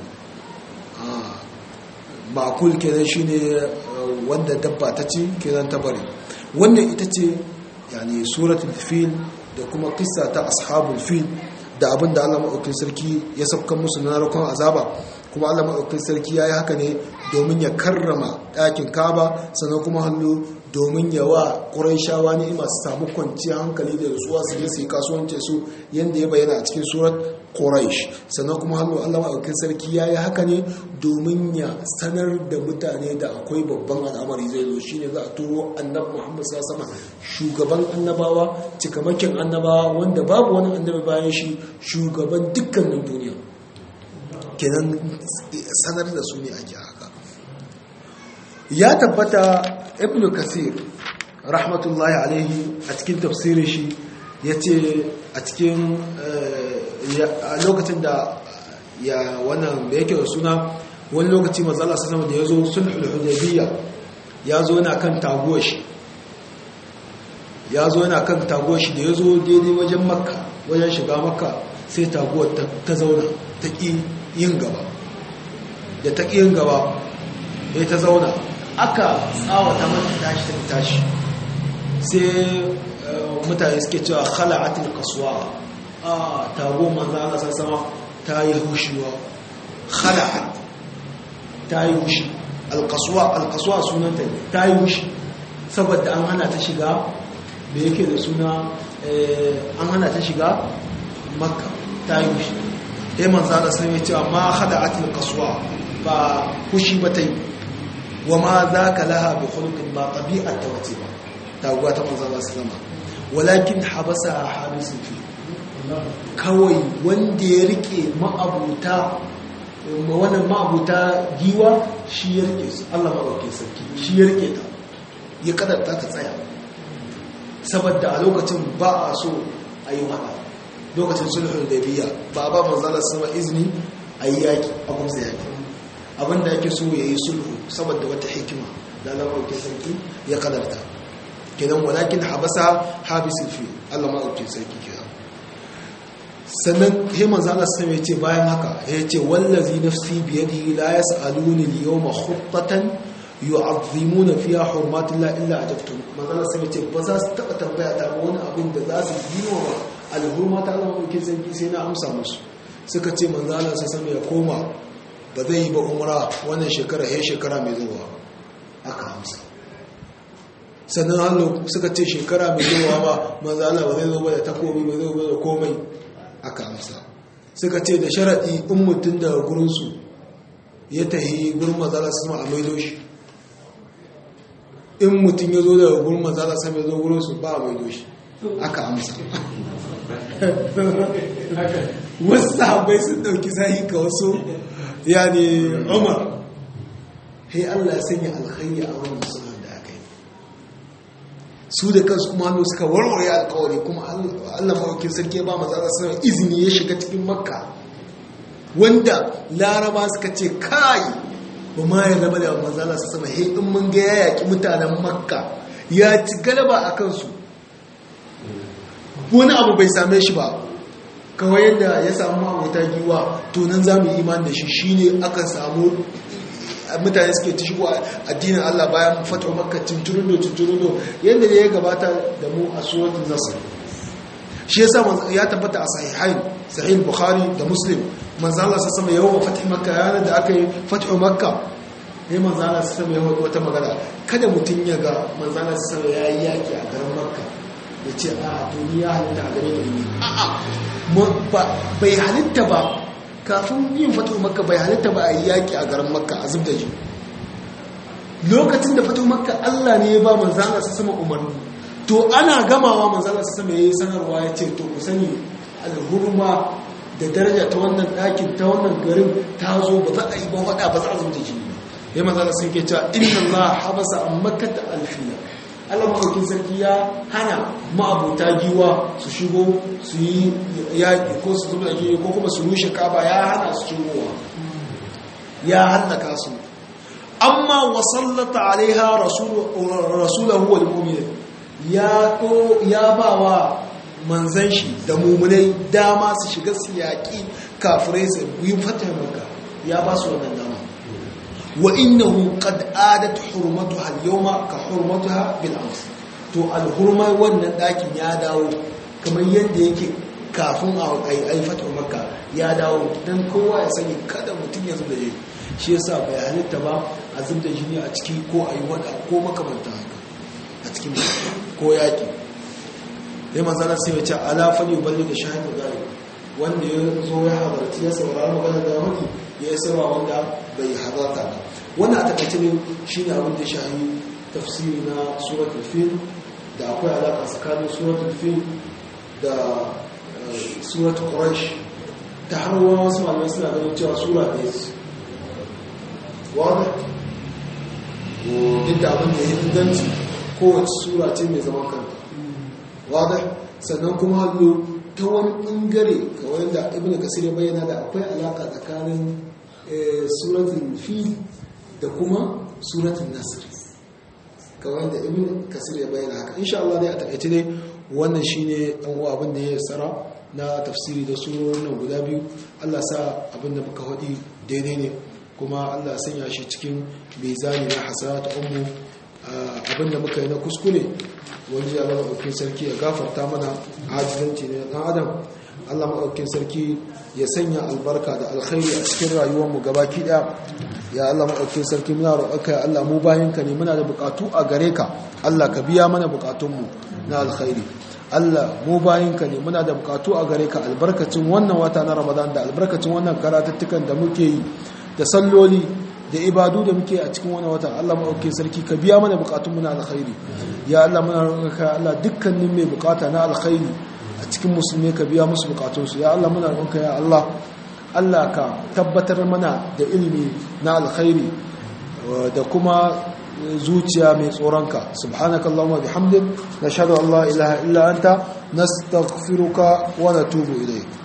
makul kenan shine wanda dabba ta ci kenan ta bari wannan ita ce yani suratul fil da kuma kissa ta ashabul fil da abin da Allah maɗaukin sarki ya sabkan musu na narkon azaba kuma Allah maɗaukin sarki ya yi haka ne domin ya karrama ɗakin kaba sannan kuma hannu domin ya wa ƙuraishawa ni'ima su samu kwanciyar hankali da rutsuwa su je su yi kasuwanci su yadda ya bayyana a cikin surat ƙuraish sannan kuma hannu Allah maɗaukin sarki ya yi haka ne domin ya sanar da mutane da akwai babban al'amari zai zo shine za a turo annabi Muhammad sallallahu alaihi shugaban annabawa cikamakin annabawa wanda babu wani annabi bayan shi shugaban dukkanin duniya kenan sanar da su ne ake haka ya tabbata ibn kasir rahmatullahi alaihi a cikin tafsirin shi ya ce a cikin a lokacin da ya wannan da yake da suna wani lokaci mazala sa sama da ya zo sulhul hudaybiyya ya zo yana kan taguwar shi ya zo yana kan taguwar shi da ya zo daidai wajen makka wajen shiga makka sai taguwar ta zauna ta ƙi yin gaba da ta ƙi yin gaba ya ta zauna aka tsawata mata tashi ta tashi sai mutane suke cewa khala'atul qaswa a tago manzo Allah sama ta yi hushiwa khala'at ta yi hushi alqaswa alqaswa sunanta ne ta yi hushi saboda an hana ta shiga da yake da suna an hana ta shiga makka ta yi hushi dai manzo Allah sai ya ce ma khala'atul qaswa ba hushi ba ta yi wa ma zaka laha bi khuluqin ba tabi'at ta wace ba taguwa ta manzo Allah sallama walakin habasa habisun fi kawai wanda ya rike ma'abuta wannan ma'abuta giwa shi ya rike su Allah maɗauke sarki shi ya rike ta ya kadarta ta tsaya saboda a lokacin ba a so a yi haɗa lokacin sulhun da biya ba a ba manzala sama izini a yi yaƙi a kumsa yaƙi abinda ake so ya yi sulhu saboda wata hikima da Allah maɗauke sarki ya kadarta kenan walakin habasa habisul fi Allah ma ɗauke sarki kira sannan he manzo Allah sai ya ce bayan haka ya ce wallazi nafsi bi yadihi la yasaluni al-yawma khuttatan yu'azzimuna fiha hurmatillah illa ajabtum manzo Allah sai ya ce ba za su taba tambaya ta wani abin da za su yi wa al-hurmata Allah ma ɗauke sarki sai na amsa musu suka ce manzo Allah sai ya koma ba zai yi ba umra wannan shekara he shekara mai zuwa aka amsa sannan hannu suka ce shekara mai zuwa ba manzala ba zai zo ba da takobi ba zai zo da komai aka amsa suka ce da sharaɗi in mutum daga gurinsu ya tahi gurin manzala su ma a maido shi in mutum ya zo daga gurin manzala su mai zo gurinsu ba a maido shi aka amsa wasu sahabai sun ɗauki sahi ka wasu yani umar sai allah sanya alkhairi a wannan suna su da kansu kuma hannu suka warware alkawari kuma allah mawakin sarki ba matsala suna izini ya shiga cikin makka wanda laraba suka ce kai ba ma ya raba da matsala su sama in mun ga ya yaki mutanen makka ya ci galaba a kansu wani abu bai same shi ba kawai yadda ya samu ma'abuta giwa to nan za mu yi iman da shi shine aka samu mutane suke ta shigo addinin Allah bayan fata makka tunturundo tunturundo yadda ne ya gabata da mu a suratul nasr shi yasa ya tabbata a sahihain sahih bukhari da muslim manzo Allah sa sama yawan fatih makka yana da aka yi fatu makka ne manzo Allah sa sama yawan wata magana kada mutun ya ga manzo Allah sa sama yayi yaki a garin makka ya ce a duniya halitta a gare ni a'a bai halitta ba kafin yin fatu makka bai halitta ba a yi yaƙi a garin makka a zubda ji lokacin da fatu makka allah ne ya ba manzana su sama umarni to ana gamawa manzana su sama ya yi sanarwa ya ce to ku sani alhurma da daraja ta wannan ɗakin ta wannan garin ta zo ba za a yi ba waɗa ba za a zubda ji ya manzana sun ke cewa inna allah habasa an makka ta alfiya Allah maɗaukin sarki ya hana ma'abuta giwa su shigo su yi yaƙi ko su zuba giwa ko kuma su rushe kaba ya hana su shigowa ya hallaka su amma wasallata alaiha rasulahu wal mu'minin ya ko ya bawa manzan shi da mumunai dama su shiga su yaƙi kafirai su yi fata maka ya ba su wannan dama wa innahu qad adat hurmatuha al-yawma ka hurmatuha bil ams to al-hurma wannan dakin ya dawo kamar yadda yake kafin a ai fatu makka ya dawo dan kowa ya sani kada mutum ya zuba jini shi yasa bai halitta ba a zubda jini a ciki ko ayi wada ko makamanta haka a cikin ko yaki dai manzana sai ya ce ala fali balli da shahidu gari wanda ya zo ya halarci ya saurari magana da wani ya yi sarwa wanda bai halarta ba wannan a takaice ne shi ne abin da shahi tafsiri na suratul fil da akwai alaƙa tsakanin suratul fil da suratul quraish ta har wani wasu malamai suna ganin cewa sura ɗaya ce wadda duk da abin da ya inganci kowace sura ce mai zaman kanta wadda sannan kuma hallo ta wani ɓangare kawai da ibn kasir ya bayyana da akwai alaka tsakanin suratun fi da kuma suratun nasir kawai da ibn kasir ya bayyana haka insha Allah dai a takaice dai wannan shine dan uwa abin da ya tsara na tafsiri da surorin nan guda biyu Allah sa abin da muka faɗi daidai ne kuma Allah sanya shi cikin mizani na hasanat ummu abin da muka yi na kuskure wanda Allah maɗaukin sarki ya gafarta mana ajizanci ne ɗan adam Allah maɗaukin sarki ya sanya albarka da alkhairi a cikin rayuwarmu gabaki ɗaya ya Allah maɗaukin sarki muna roƙonka ya Allah mu bayanka ne muna da buƙatu a gare ka Allah ka biya mana buƙatunmu na alkhairi Allah mu bayinka ne muna da buƙatu a gare ka albarkacin wannan wata na Ramadan da albarkacin wannan karatuttukan da muke yi da salloli da ibadu da muke a cikin wani wata Allah maɗauki sarki ka biya mana bukatun na alkhairi ya Allah muna roƙonka Allah dukkanin mai bukata na alkhairi a cikin musulmi ka biya musu bukatunsu ya Allah muna roƙonka ya Allah Allah ka tabbatar mana da ilimi na alkhairi da kuma zuciya mai tsoronka subhanaka allahumma bihamdik nashhadu an la ilaha illa anta nastaghfiruka wa natubu ilayk